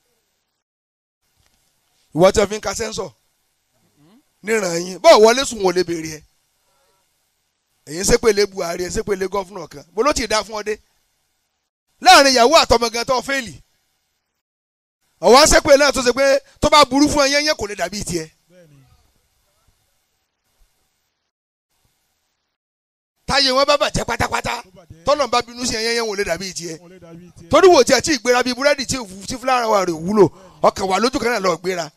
B: ìwọ tí wọn fi ń ka sẹ́ńsọ̀ níran yín bọ́ọ̀ wọlé sùn wọlé béèrè ẹ̀ èyí ń sépèlé Buhari ẹ̀ ń sépèlé gọ́fúnà kan bó ló ti dá fún ọ dé láàrin ìyàwó àtọmọ gan tó fẹ́ẹ̀lì ọ̀wọ́n sépèlé náà tó ṣe pé tó bá burú fún ẹ yẹn yẹn kò lè dàbí tiẹ̀
C: Bẹ́ẹ̀ni.
B: táyé wọn bá bàjẹ́ pátápátá
C: Tó bàjẹ́.
B: tọ́lọ̀ bá bínú sí ẹ yẹn yẹn wò lè dàbí tiẹ̀
C: Wọn ò lè dàbí tiẹ̀.
B: torí wò tí ẹ tí ì gbéra bíi búrẹ́dì tí ì- tí fúlára wa rè wúlò ọkàn wà lójú kan náà lọ gbéra.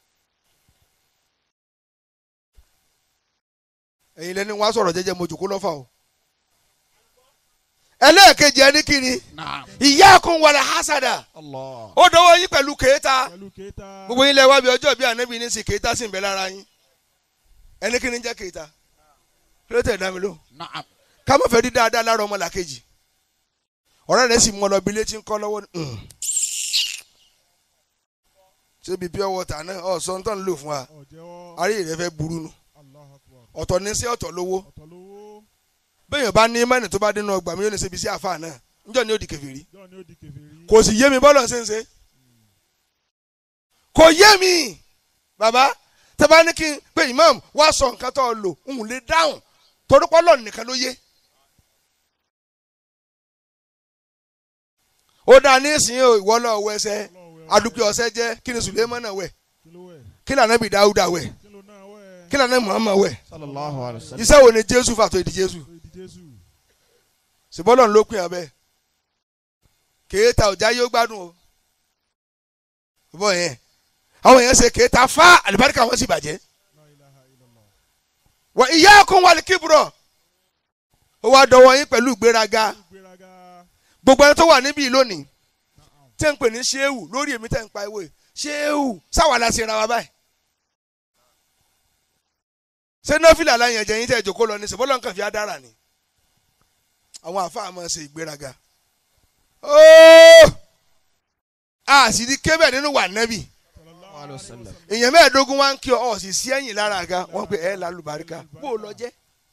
B: ẹ̀yin lẹ́ni wọ́n á sọ̀rọ̀ jẹ́jẹ́ mo jòkó lọ́fà o. ẹlẹ́ẹ̀kejì ẹni kiri
D: Naam.
B: ìyá kan wàlẹ̀ hasada
D: Allah.
B: ó dọwọ́ yín pẹ̀lú kéétà
C: Pẹ̀lú kéta.
B: gbogbo yín lẹ wá bí ọjọ́ bí ànábì ní sí kéétà sì ń bẹ lára yín ẹni kiri ń jẹ́ kéétà kí ló tẹ̀ dá mi lóhùn
D: Naam.
B: ká má fẹ́ rí dáadáa lára ọmọ làkejì ọ̀rẹ́ rẹ̀ sì mú ọ lọ bí létí ń kọ́ lọ́wọ́ ní. "Mm." ṣé bíi pure water náà ọ̀sán tó ń lò fún wa
C: Ọ̀jẹ̀wọ́.
B: ayé rẹ̀ fẹ́ burú nu
C: Allahu akbar.
B: ọ̀tọ̀ ní sí ọ̀tọ̀ lówó
C: Ọ̀tọ̀ lówó.
B: bẹ́ẹ̀ bá ní mẹ́rin tó bá dénú ọgbà mi yóò ní ṣe ibi sí àfa náà níjọ́ ni ó di kèfèrí
C: Jọ́ọ̀ ni ó di kèfèrí.
B: kò sì yé mi bọ́lọ̀ ṣe ń ṣe kò yé mi bàbá tẹ bá ní kí n pé imam wá sọ nǹkan tó lò ń lè dáhùn torí pọ́lọ́ nìkan ló yé ó dáa ní ìsìn ìwọ lọ wọ ẹsẹ
C: Ọlọ́run wẹ̀.
B: adúpẹ́ ọsẹ jẹ́ kí ni Suleiman náà wẹ̀
C: Kí ló wẹ̀?
B: kí ni anabi Dawuda wẹ̀
C: Kí ló náà wẹ̀?
B: kí ni anabi Muhammad wẹ̀
D: Sallallahu alayhi wa sallam.
B: iṣẹ́ wo ni Jésù fàtó ìdí Jésù
C: Tó di Jésù.
B: ṣùgbọ́n ló pin abẹ́ kéèta ọ̀já yóò gbádùn o bọ́ yẹn àwọn yẹn ṣe kéèta fá àlùbáríkà wọn sì bàjẹ́
C: La ilaha illallah.
B: wọ ìyá kún wà ní kíbrọ̀ ó wá dọwọ́ yín pẹ̀lú ìgbéraga
C: Ìgbéraga.
B: gbogbo ẹni tó wà níbí lónìí
C: Na'am.
B: tẹ́ ń pè ní ṣéwù lórí èmi tẹ́ ń pa ewé ṣéwù sáwà la ṣe ra wa báyìí ṣé nọ́fìlà láyìn ẹ̀jẹ̀ yín tẹ́ ìjòkó lọ ní sèbọ́lọ́ nǹkan fi á dára ni àwọn àfáà máa ṣe ìgbéraga ooo àṣírí kébẹ̀ nínú wà nẹ́bì
C: Sallallahu
D: alayhi wa
C: alaihi
D: sallam.
C: wasallam.
B: èèyàn mẹ́ẹ̀ẹ́dógún wá ń kí ọ ọ̀ sì sí ẹ̀yìn lára àga wọ́n pe ẹ̀ lálùbáríkà bó o lọ jẹ́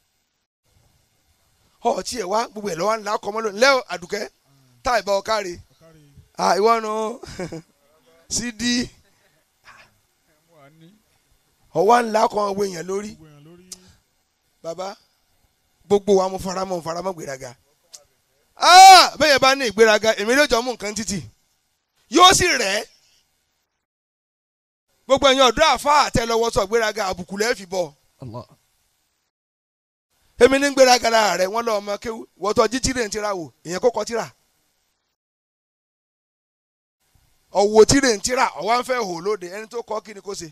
B: ọ̀ tí ẹ̀ wá gbogbo ẹ̀ lọ́wọ́ ńlá kọ́mọ́ lónìí lẹ́ọ̀ àdùkẹ́ táì bá ọ káre
C: Ọ̀kárí.
B: ah ìwọ nu cd ọwọ́ ńlá kan owó èèyàn lórí
C: Gbogbo èèyàn lórí.
B: bàbá gbogbo wa mo faramọ́ mo faramọ́ gbéraga ah bẹ́ẹ̀ bá ní ìgbéraga èmi ló jọ mú nǹkan títì yóò sì rẹ̀ ẹ́ gbogbo ẹ̀yin ọ̀dọ́ àfa àtẹlẹwọ́ sọ gbéraga àbùkù lẹ́ẹ̀ fi bọ̀
D: Allah.
B: èmi ní gbéraga lára rẹ̀ wọ́n lọ ọmọ kéwú wọ́tọ̀ jíjìrì ń tira wò èèyàn kó kọ́ tira ọ̀wọ́ tí rè ń tíra ọ̀wá ń fẹ́ hò lóde ẹni tó kọ́ kí ni kó ṣe.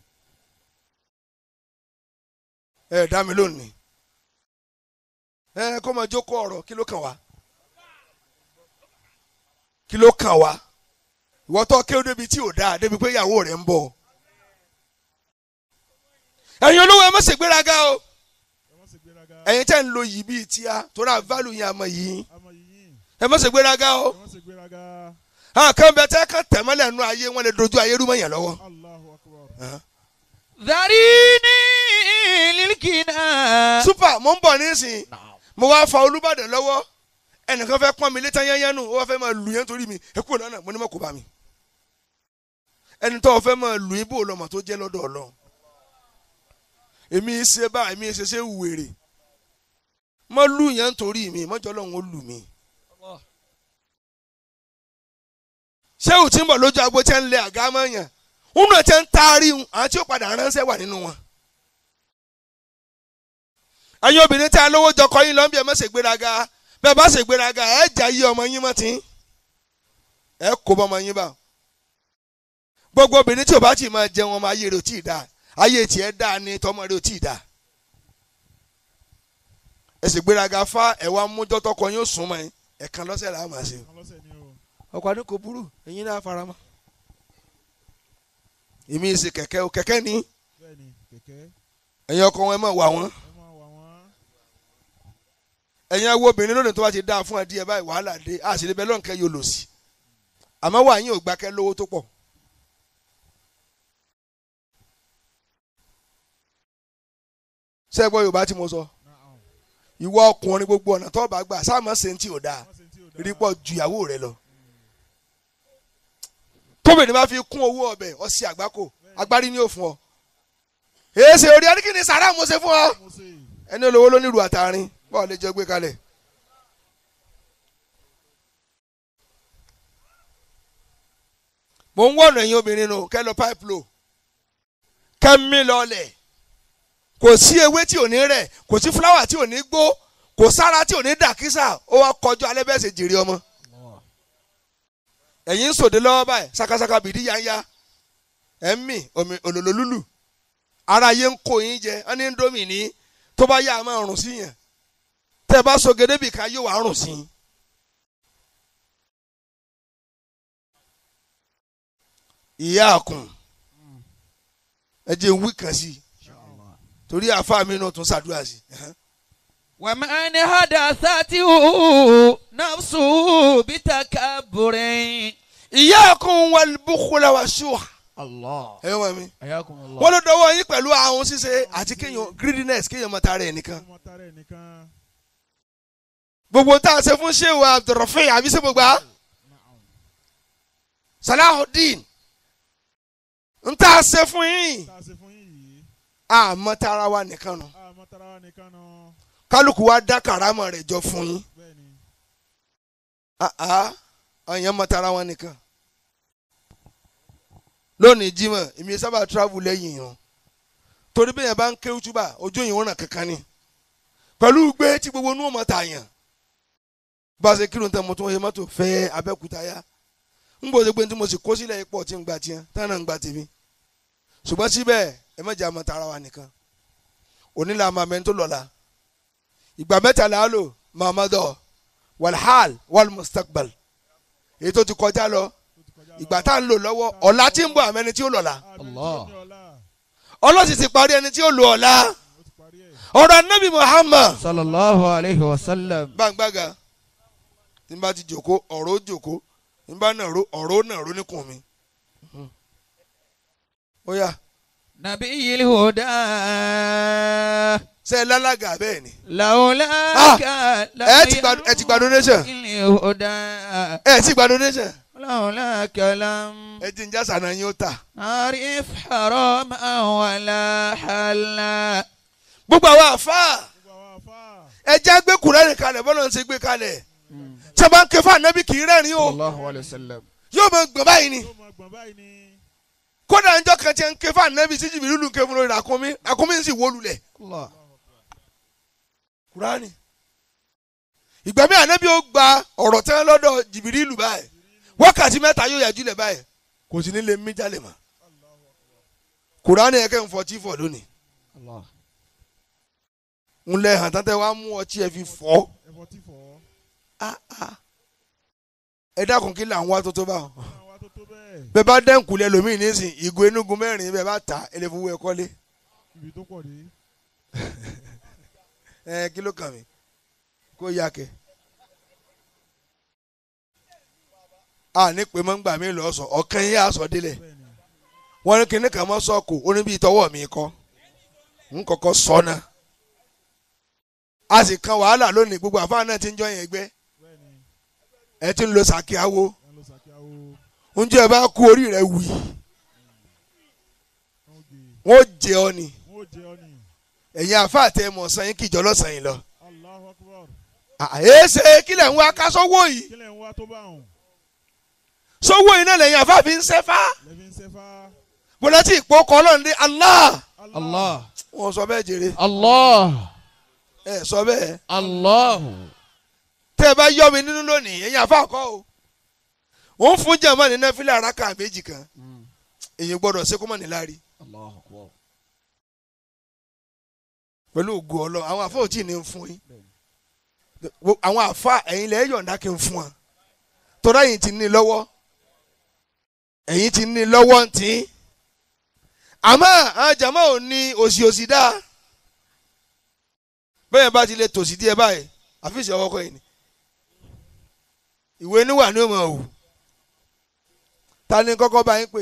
B: ẹ dá mi lónìí ẹ kó máa jókòó ọ̀rọ̀ kí ló kàn wá kí ló kàn wá ìwọ tó kéwòn débi tí ò dáa débi pé ìyàwó rẹ̀ ń bọ̀ ẹ̀yin olówó ẹ má ṣe gbéraga o
C: ẹ má ṣe gbéraga
B: ẹ̀yin tẹ́ ń lo yìí bíi tíá torí àválù yẹn àmọ́ yìí
C: àmọ́ yìnyín
B: ẹ má ṣe gbéraga o
C: ẹ má ṣe gbéraga
B: àwọn kan bẹ tẹ́ kàn tẹ̀mọ́lẹ̀ nù ayé wọn lè dojú ayé rú mọ́yàn lọ́wọ́.
C: Allahu akbar
D: ذريني للكنا
B: super mo ń bọ̀ nísìnyí mo wá fa olúbàdàn lọ́wọ́ ẹnìkan fẹ́ pọ́n mi létí yányán nù ó wá fẹ́ máa lù yẹn torí mi ẹ kúrò lọ́nà mo ní mọ̀ kó bá mi ẹni tó fẹ́ máa lù yín bó lọ́mọ tó jẹ́ lọ́dọ̀ ọlọ́run èmi ṣe bá èmi ṣe ṣe wèrè mo lù yẹn torí mi mọ́jọ́ lọ́run ó lù mí ṣé ò tí ń bọ̀ lójú agbo tí ń lé àga mọ́ yàn òun náà ti ń taari àwọn tí ó padà ránṣẹ́ wà nínú wọn ẹ̀yin obìnrin tí a lówó jọkọ yín lọ́nbí ẹ̀ má ṣe gbéraga bẹ́ẹ̀ bá ṣe gbéraga ẹ̀ jà yí ọmọ yín mọ́ tí ẹ̀ kó bọ́ ọmọ yín bá gbogbo obìnrin tí ò bá tì máa jẹun ọmọ ayé rẹ̀ ò tí ì dáa ayé tiẹ̀ dáa ni tọmọ rẹ̀ ò tí ì dáa ẹ̀ ṣe gbéraga fá ẹ̀ wá mújọ́ tọkọ yín ó sún mọ́ yín ẹ̀kan lọ́sẹ̀ làá máa ṣe
C: kan lọ́sẹ̀ ni o
B: ọkọ̀ àdínkù burú ẹ̀yin náà fara mọ́ èmi ṣe kẹ̀kẹ́ o kẹ̀kẹ́ ni
C: bẹ́ẹ̀ ni kẹ̀kẹ́
B: ẹ̀yin ọkọ wọn ẹ máa wà wọ́n
C: ẹ máa wà wọ́n
B: ẹ̀yin awo obìnrin lónìí tó bá ti dáa fún ẹ díẹ̀ báyìí wàhálà dé àṣírí bẹ́ẹ̀ lọ́nkẹ́ yóò lò sí àmọ́ wà yín ò gbà kẹ́ lówó tó pọ̀. sẹ́gbọ́n yorùbá tí mo sọ
C: Na'am.
B: ìwọ ọkùnrin gbogbo ọ̀nà tó bá gbà sáàmọ́ ṣe ń tí ò dáa
C: Má ṣe tí ò dáa.
B: rí pọ̀ ju ìyàwó rẹ lọ. tóbìnrin bá fi kún owó ọbẹ̀ ọsì àgbákò agbárí ní òfun ọ. èsì orí adíkìní sàrà mo ṣe fún ọ.
C: mo ṣe
B: ẹni olówó ló nílùú àtàrin bọ́ọ̀ lè jọ gbé kalẹ̀. mo ń wọ̀nà ẹ̀yin obìnrin nù kẹ́ lọ pipe low kẹ́ mí lọlẹ̀ kò sí ewé tí ò ní rẹ̀ kò sí fúláwà tí ò ní gbó kò sára tí ò ní dàkísà ó wá kọjú alẹ́ bẹ́ẹ̀ ṣe jèrè ọmọ ẹ̀yin ń sòdè lọ́wọ́ báyìí sakasaka bìdí yanya ẹ̀ ń mì omi òlòlò lúlù ara yẹn ń kó yín jẹ ẹ ní ndómì ní tó bá yá a máa rùn sí yẹn tẹ́ ẹ bá so gèdè bìkan yóò wá rùn sí yín. ìyá àkùn ẹ jẹ́ wí kan sí i torí àáfàá mi náà tún ṣàdúrà sí i.
D: ومن حدثته نفسه بتكبر
B: ìyá àkùn wal bukhla wa shuh.
D: الله
B: ẹ wọ́n mi.
D: حياكم الله
B: wọ́n ló dọwọ́ yín pẹ̀lú ahun ṣíṣe àti kéèyàn greediness kéèyàn mọ tara ẹ̀ nìkan.
C: ọmọ tara ẹ̀ nìkan
B: gbogbo tá a ṣe fún sheu abdulrafi àbí ṣe gbogbo a
C: Na'am.
B: salahudeen n tá a ṣe fún yín
C: tá a ṣe fún yín yìí
B: àmọ́ tara wa nìkan nù
C: àmọ́ tara wa nìkan nù
B: kálukú wa dá karama rẹ̀ jọ fún yín
C: bẹ́ẹ̀ ni
B: àá ọ̀yàn mọ́ tara wọn nìkan lónìí Jímọ̀ èmi sábà travel lẹ́yìn yàn torí bẹ́ẹ̀ yẹn bá ń ké túbà ojú yìí ń ràn kankan ni pẹ̀lú gbé tí gbogbo inú ọmọ tà yàn bá a ṣe kírun tán mo tún wọ́n mọ́tò fẹ́ Abẹ́òkúta yá ń bọ̀ ṣe pé tí mo sì kó sílẹ̀ ipò tí ń gba tiẹ̀ tán náà ń gba tèmi ṣùgbọ́n síbẹ̀ ẹ má jẹ́ àmọ́ tara wa nìkan òní la máa mẹ́ni tó lọ́la ìgbà mẹ́ta là á lò mahamadọ walhal walmustakbal èyí tó ti kọjá lọ
C: tó ti kọjá lọ.
B: ìgbà tá à ń lò lọ́wọ́ ọ̀la tí ń bọ̀ àmẹ́ni tí ó lọ́la
C: Àmín
D: Allah.
C: tí ó ní ọlá
B: ọlọ́sì ti parí ẹni tí ó lò ọ̀la
C: ó ti parí ẹ̀
B: ọ̀rọ̀ anabi muhammad
D: صلى الله عليه وسلم
B: gbàngbàgà tí n bá ti jòkó ọ̀rọ̀ ó jòkó tí n bá nàró ọ̀rọ̀ ó nàró níkùn mi. ó yá
D: نبي الهدى
B: ṣe é lálága bẹ́ẹ̀ ni
D: لولاك
B: ẹ ti gba ẹ ti gba donation
D: الهدى
B: ẹ ti gba donation
D: لولاك لم
B: ẹ ti ń já sànà yín ó tà.
D: أعرف حراما ولا حلا
B: gbogbo àwọn àfáà
C: gbogbo àwọn afá
B: ẹ já gbé kúrẹ́rì kalẹ̀ bọ́lá ń ṣe gbé kalẹ̀ tí a bá ń ké fún anabi kì í rẹ́rìn o
D: صلى الله عليه وسلم
B: yóò máa gbọ̀n báyìí ni
C: yóò máa gbọ̀n báyìí ni
B: kódà ńjọ́ kan tí ń ké fún anabi tí jìbìrì lù ń ké fún lórí àkúnmí àkúnmí ń sì wó lulẹ̀
D: الله
B: kúránì ìgbà mi anabi ó gba ọ̀rọ̀ tẹ́ lọ́dọ̀ jìbìrì lù báyìí wákàtí mẹ́ta yóò yàjú lẹ̀ báyìí kò sí nílé mí jálè mọ́ kùránì ẹ̀kẹ́ ń fọtí fọ̀ lónìí
D: Allah.
B: ń lẹ hàn tán tẹ́ wàá mú ọtí ẹ fi fọ́
C: ẹ̀fọ́ tí fọ́.
B: Ah, ah. ẹ dákun kí là ń wá tó tó báwọn
C: àwọn tó tó bẹ́ẹ̀
B: bẹ́ẹ̀ bá dẹ́kun lẹ lómi nísìn ìgò enugun mẹ́rin bẹ́ẹ̀ bá ta ẹ lè fowó ẹ kọ́lé
C: ibi tó pọ̀ dé.
B: ẹ kí ló kàn mí kó yá kẹ. a ní pé mọ́ ń gbà mí lọ sọ ọ̀kan yín aṣọ délẹ̀
C: bẹ́ẹ̀ni
B: wọ́n ní kíní kan mọ́ sọ́ọ̀kù ó ní bí tọwọ́ mi kọ́ ń kọ́kọ́ sọ náà a sì kan wàhálà lónìí gbogbo àfáà náà ti ń jọyìn ẹgbẹ́
C: bẹ́ẹ̀ni
B: ẹ ti ń lo sàkíyàwó
C: ẹ̀ ló sàkíyàwó
B: oúnjẹ ẹ bá kú orí rẹ wì
C: wọ́n gé
B: wọ́n jẹ ọ ni
C: wọ́n jẹ́ ọ ní.
B: ẹ̀yin àfáà tẹ mọ̀ sàn yín kìjọ lọ́sàn yín lọ.
C: Allahu Akbar.
B: àyè ṣe kílẹ̀ ń wá ká sọ́wọ́ yìí
C: kí lẹ̀ ń wá tó bá òun.
B: sọ́wọ́ yìí náà lẹ́yìn àfáà fi ń sẹ́fà
C: lẹ́fi ń sẹ́fà.
B: bọ́lá tí ìpò kọ́ ọlọ́run dé Allah
D: Allah.
B: wọ́n sọ bẹ́ẹ̀ jèrè
D: Allah.
B: ẹ sọ bẹ́ẹ̀
D: Allah.
B: tẹ́ ẹ bá yọ mi nínú lónìí ẹ̀yin àfáà kọ́ o wọ́n fún jàmọ́ ní náfìlà araka méjì kan èyí gbọ́dọ̀ ṣe kó mọ̀ níláàrí
D: Allah akbar.
B: pẹ̀lú ògo ọlọ́ àwọn àfáà ò tí ì ní fún yín Wo- àwọn àfáà ẹ̀yin lẹ́yìn yọ̀ǹda kí n fún wọn tọ́lá ẹ̀yin ti ní lọ́wọ́ ẹ̀yin ti ní lọ́wọ́ ń tí àmọ́ àwọn jàmọ́ ò ní òsì òsì dáa bẹ́ẹ̀ bá ti lè tòsí díẹ̀ báyìí àfíìsì ọwọ́ kọ́ yìí ni ìwé níwà ní òmò òwò ta ni kọ́kọ́ bá yín pè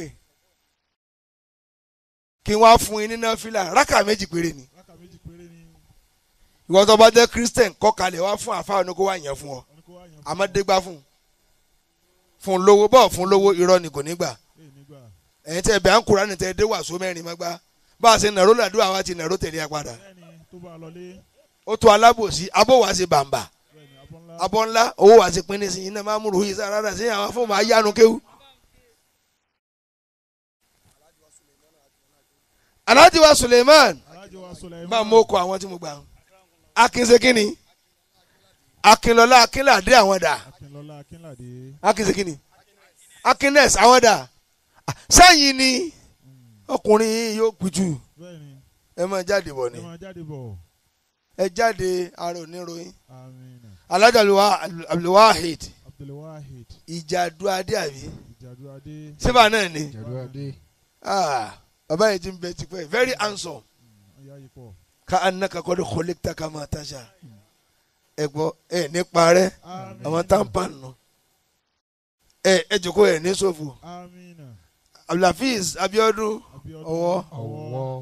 B: kí wọ́n á fún yín ní náfìlà rákà méjì péré ni
C: rákà méjì péré ni.
B: ìwọ tó bá jẹ́ christian kọ́kalẹ̀ wá fún àfáà ní kó wá yẹn fún ọ
C: wọ́n ní kó wá yan fún
B: àmọ́ dégbà fún fún lówó bọ́ọ̀ fún lówó irọ́ ni kò ní gbà
C: èyí nígbà.
B: ẹ̀yin tẹ́ bẹ́ẹ̀ ń kúra ní tẹ́ dé wàásù mẹ́rin mọ́gbá bá a ṣe nàró làdúrà wa ti nàró tẹ̀lé ẹ padà
C: bẹ́ẹ̀ni tó bá a lọlé.
B: ó tó alábòsí abó wa ṣe bàǹbà
C: bẹ́ẹ̀ni abọ́ ńlá.
B: abọ́ ńlá owó wa ṣe pín ní sí iná máa múru yìí sára rà sí àwọn fóònù ayánu kéwú. alhaji wa suleiman
C: alájọ wa Sulaiman.
B: bá a mú kọ àwọn tí mo gbà akin ṣe kínni akinlọlá akínládé àwọn dà
C: akínlọ́lá akínládé.
B: akin ṣe kínni akines àwọn dà sẹ́yìn ni ọkùnrin yìí yóò pitú
C: bẹ́ẹ̀ni
B: ẹ máa jáde bọ̀ ni
C: ẹ máa jáde bọ̀.
B: ẹ jáde ara oníròyìn
C: amina
B: alhaji Abdulwa- abdulwahid
C: abdulwahid
B: ìjàdù adé àbí
C: ìjàdùadé.
B: síbà náà ni
D: Jàdúrà
B: ah bàbá yìí ti ń bẹ tipẹ́ very handsome
C: ọ̀yá yìí pọ̀.
B: ká anaka kọ́ de kọ́lẹ́kítà ká máa tajà ẹ gbọ́ ẹ nípa rẹ
C: amina
B: àwọn tampan nù ẹ ẹ jòkó ẹ ní sòfò
C: amina
B: abdulhafiz abiodun
C: abiodun
B: Ọwọ́.
D: ọwọ́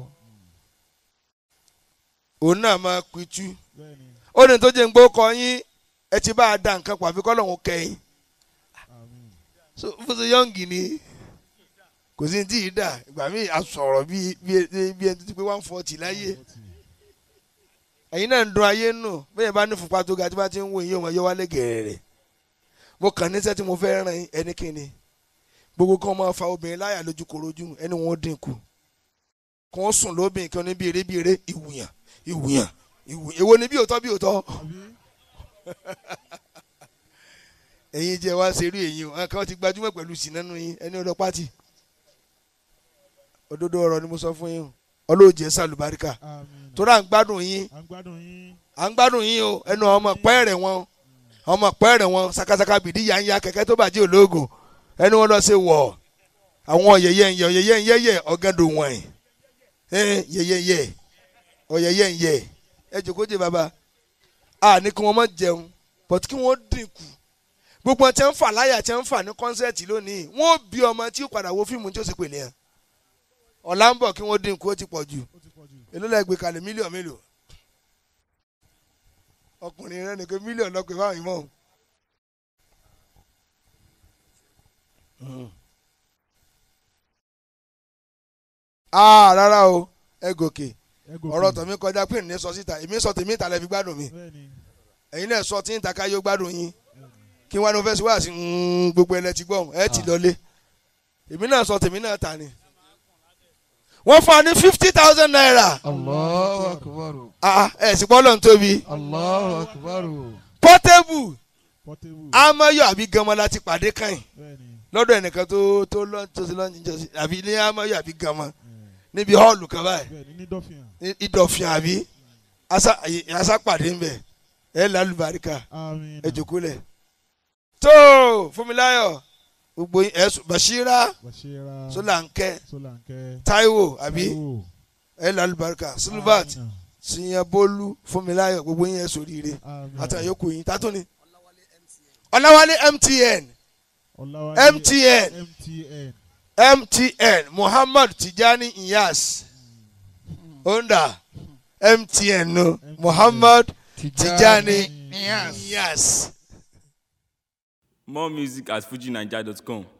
B: òun náà máa pitú
C: bẹ́ẹ̀ni
B: ó ní tó jẹ́ ń gbó kọ yín ẹ ti bá a da nǹkan pàfi kọ́ lọ́hún kẹ́yìn
C: amin.
B: so fún ṣe yọ̀ǹgì ni kò sí ní tí ì dà ìgbà míì a sọ̀rọ̀ bí bí bí ẹni tó ti pé one forty láyé ẹ̀yin náà ń dun ayé nù bẹ́ẹ̀ bá ní fúnpa tó ga tí bá ti ń wo ìyẹn wọn yọ wálé gẹ̀rẹ̀ mo kàn níṣẹ́ tí mo fẹ́ ràn yín ẹni kíni gbogbo kan máa fa obìnrin láyà lójú korojú ẹni wọn ó dínkù kí wọ́n sùn lóbìnrin kí wọ́n ní bí eré bí eré ìwùyàn ìwùyàn ìwùyàn èwo ni bí òótọ́ bí òótọ́
C: àbí
B: ẹ̀yin jẹ́ wá serú èyí o àwọn kan ti gbajúmọ̀ pẹ̀lú sínánú yín ẹni ọ̀dọ́ pátì òdodo ọ̀rọ̀ ni mo sọ fún yín o ọlọ́ọ̀jẹ̀ sàlùbáríkà
C: amina.
B: tó rà ń gbádùn yín
C: à ń gbádùn yín.
B: à ń gbádùn yín o ẹnu ọmọ pẹ́ẹ́rẹ̀ wọn ọmọ pẹ́ẹ́rẹ̀ wọn sakasaka bìdí ya ń ya kẹ̀kẹ́ tó bàjẹ́ ológun ẹni wọn lọ sí wọ̀ àwọn yẹyẹ ń yẹ yẹyẹ ń yẹyẹ ọ̀gẹ́dùn wọn ẹ̀ yẹyẹ yẹ ọ̀yẹyẹ ń yẹ ẹ jòkó jẹ bàbá a ní kí wọ́n má jẹun but kí wọ́n dínkù gbogbo ọtí ń fà láyà tí ń fà ní kọ́nsẹ́ẹ̀tì lónìí wọ́n bí ọmọ tí ó padà wo fíìmù tí ó sì pèlè yẹn ọ̀la ń bọ̀ kí wọ́n dínkù ó ti pọ̀ jù
C: ó ti pọ̀ jù.
B: èló lẹ gbé kalẹ̀ mílíọ̀nù mélòó ọkùnrin rẹ nìkan mílíọ̀nù lọ pé fáwọn ìmọ̀ òun. aa rárá o ẹ gòkè
C: ẹ gòkè.
B: ọ̀rọ̀ tọ̀mí kọjá pé ní sọ síta èmi sọ tèmi ìtàlẹ̀ fi gbádùn mi
C: bẹ́ẹ̀ni
B: ẹ̀yin náà sọ tí ń ta káyọ̀ gbádùn yín
C: bẹ́ẹ̀ni.
B: kí wọ́n ní wọ́n fẹ́ sí wá sí mm, gbogbo ẹ̀ lẹ ti gbọ́ ẹ ti lọlé èmi náà sọ tèmi náà ta ni wọ́n fún wa ní fifty thousand naira
D: Allahu akbar
B: ah ẹ̀ sì gbọ́ lọ́n tóbi
D: Allahu akbar
B: portable
C: portable.
B: amáyọ̀ àbí ganmọ́ láti pàdé kàn
C: bẹ́ẹ̀ni
B: lọ́dọ̀ ẹnìkan tó tó lọ tó ti lọ́nà ìjọsìn àbí ilé amáyọ àbí gàmọ́ níbi họ́ọ̀lù kan báyìí
C: bẹ́ẹ̀ ni ní dọ́fìyàn
B: ní ìdọ̀fin àbí asa àyè- asa pàdé ń bẹ̀ ẹ lálùbáríkà
C: àmín
B: ẹ jòkó lẹ̀ tó Fúnmiláyọ̀ gbogbo yín ẹ̀sùn Bashira
C: Bashira
B: Sọlánkẹ́
C: Sọlánkẹ́
B: Táíwò àbí
C: Táíwò,
B: ẹ lálùbáríkà Silvat
C: Amina,
B: Siyanbolu Fúnmiláyọ̀ gbogbo yín ẹ sóríire
C: àmín.
B: àtàwọn yòókù yín tátó ni Ọláwálé MTN
C: Ọláwálé
B: MTN
C: MTN
B: MTN Muhammad Tijani Iyas onda MTN no Muhammad Tijani Iyas.
A: More music at fujinaija.com.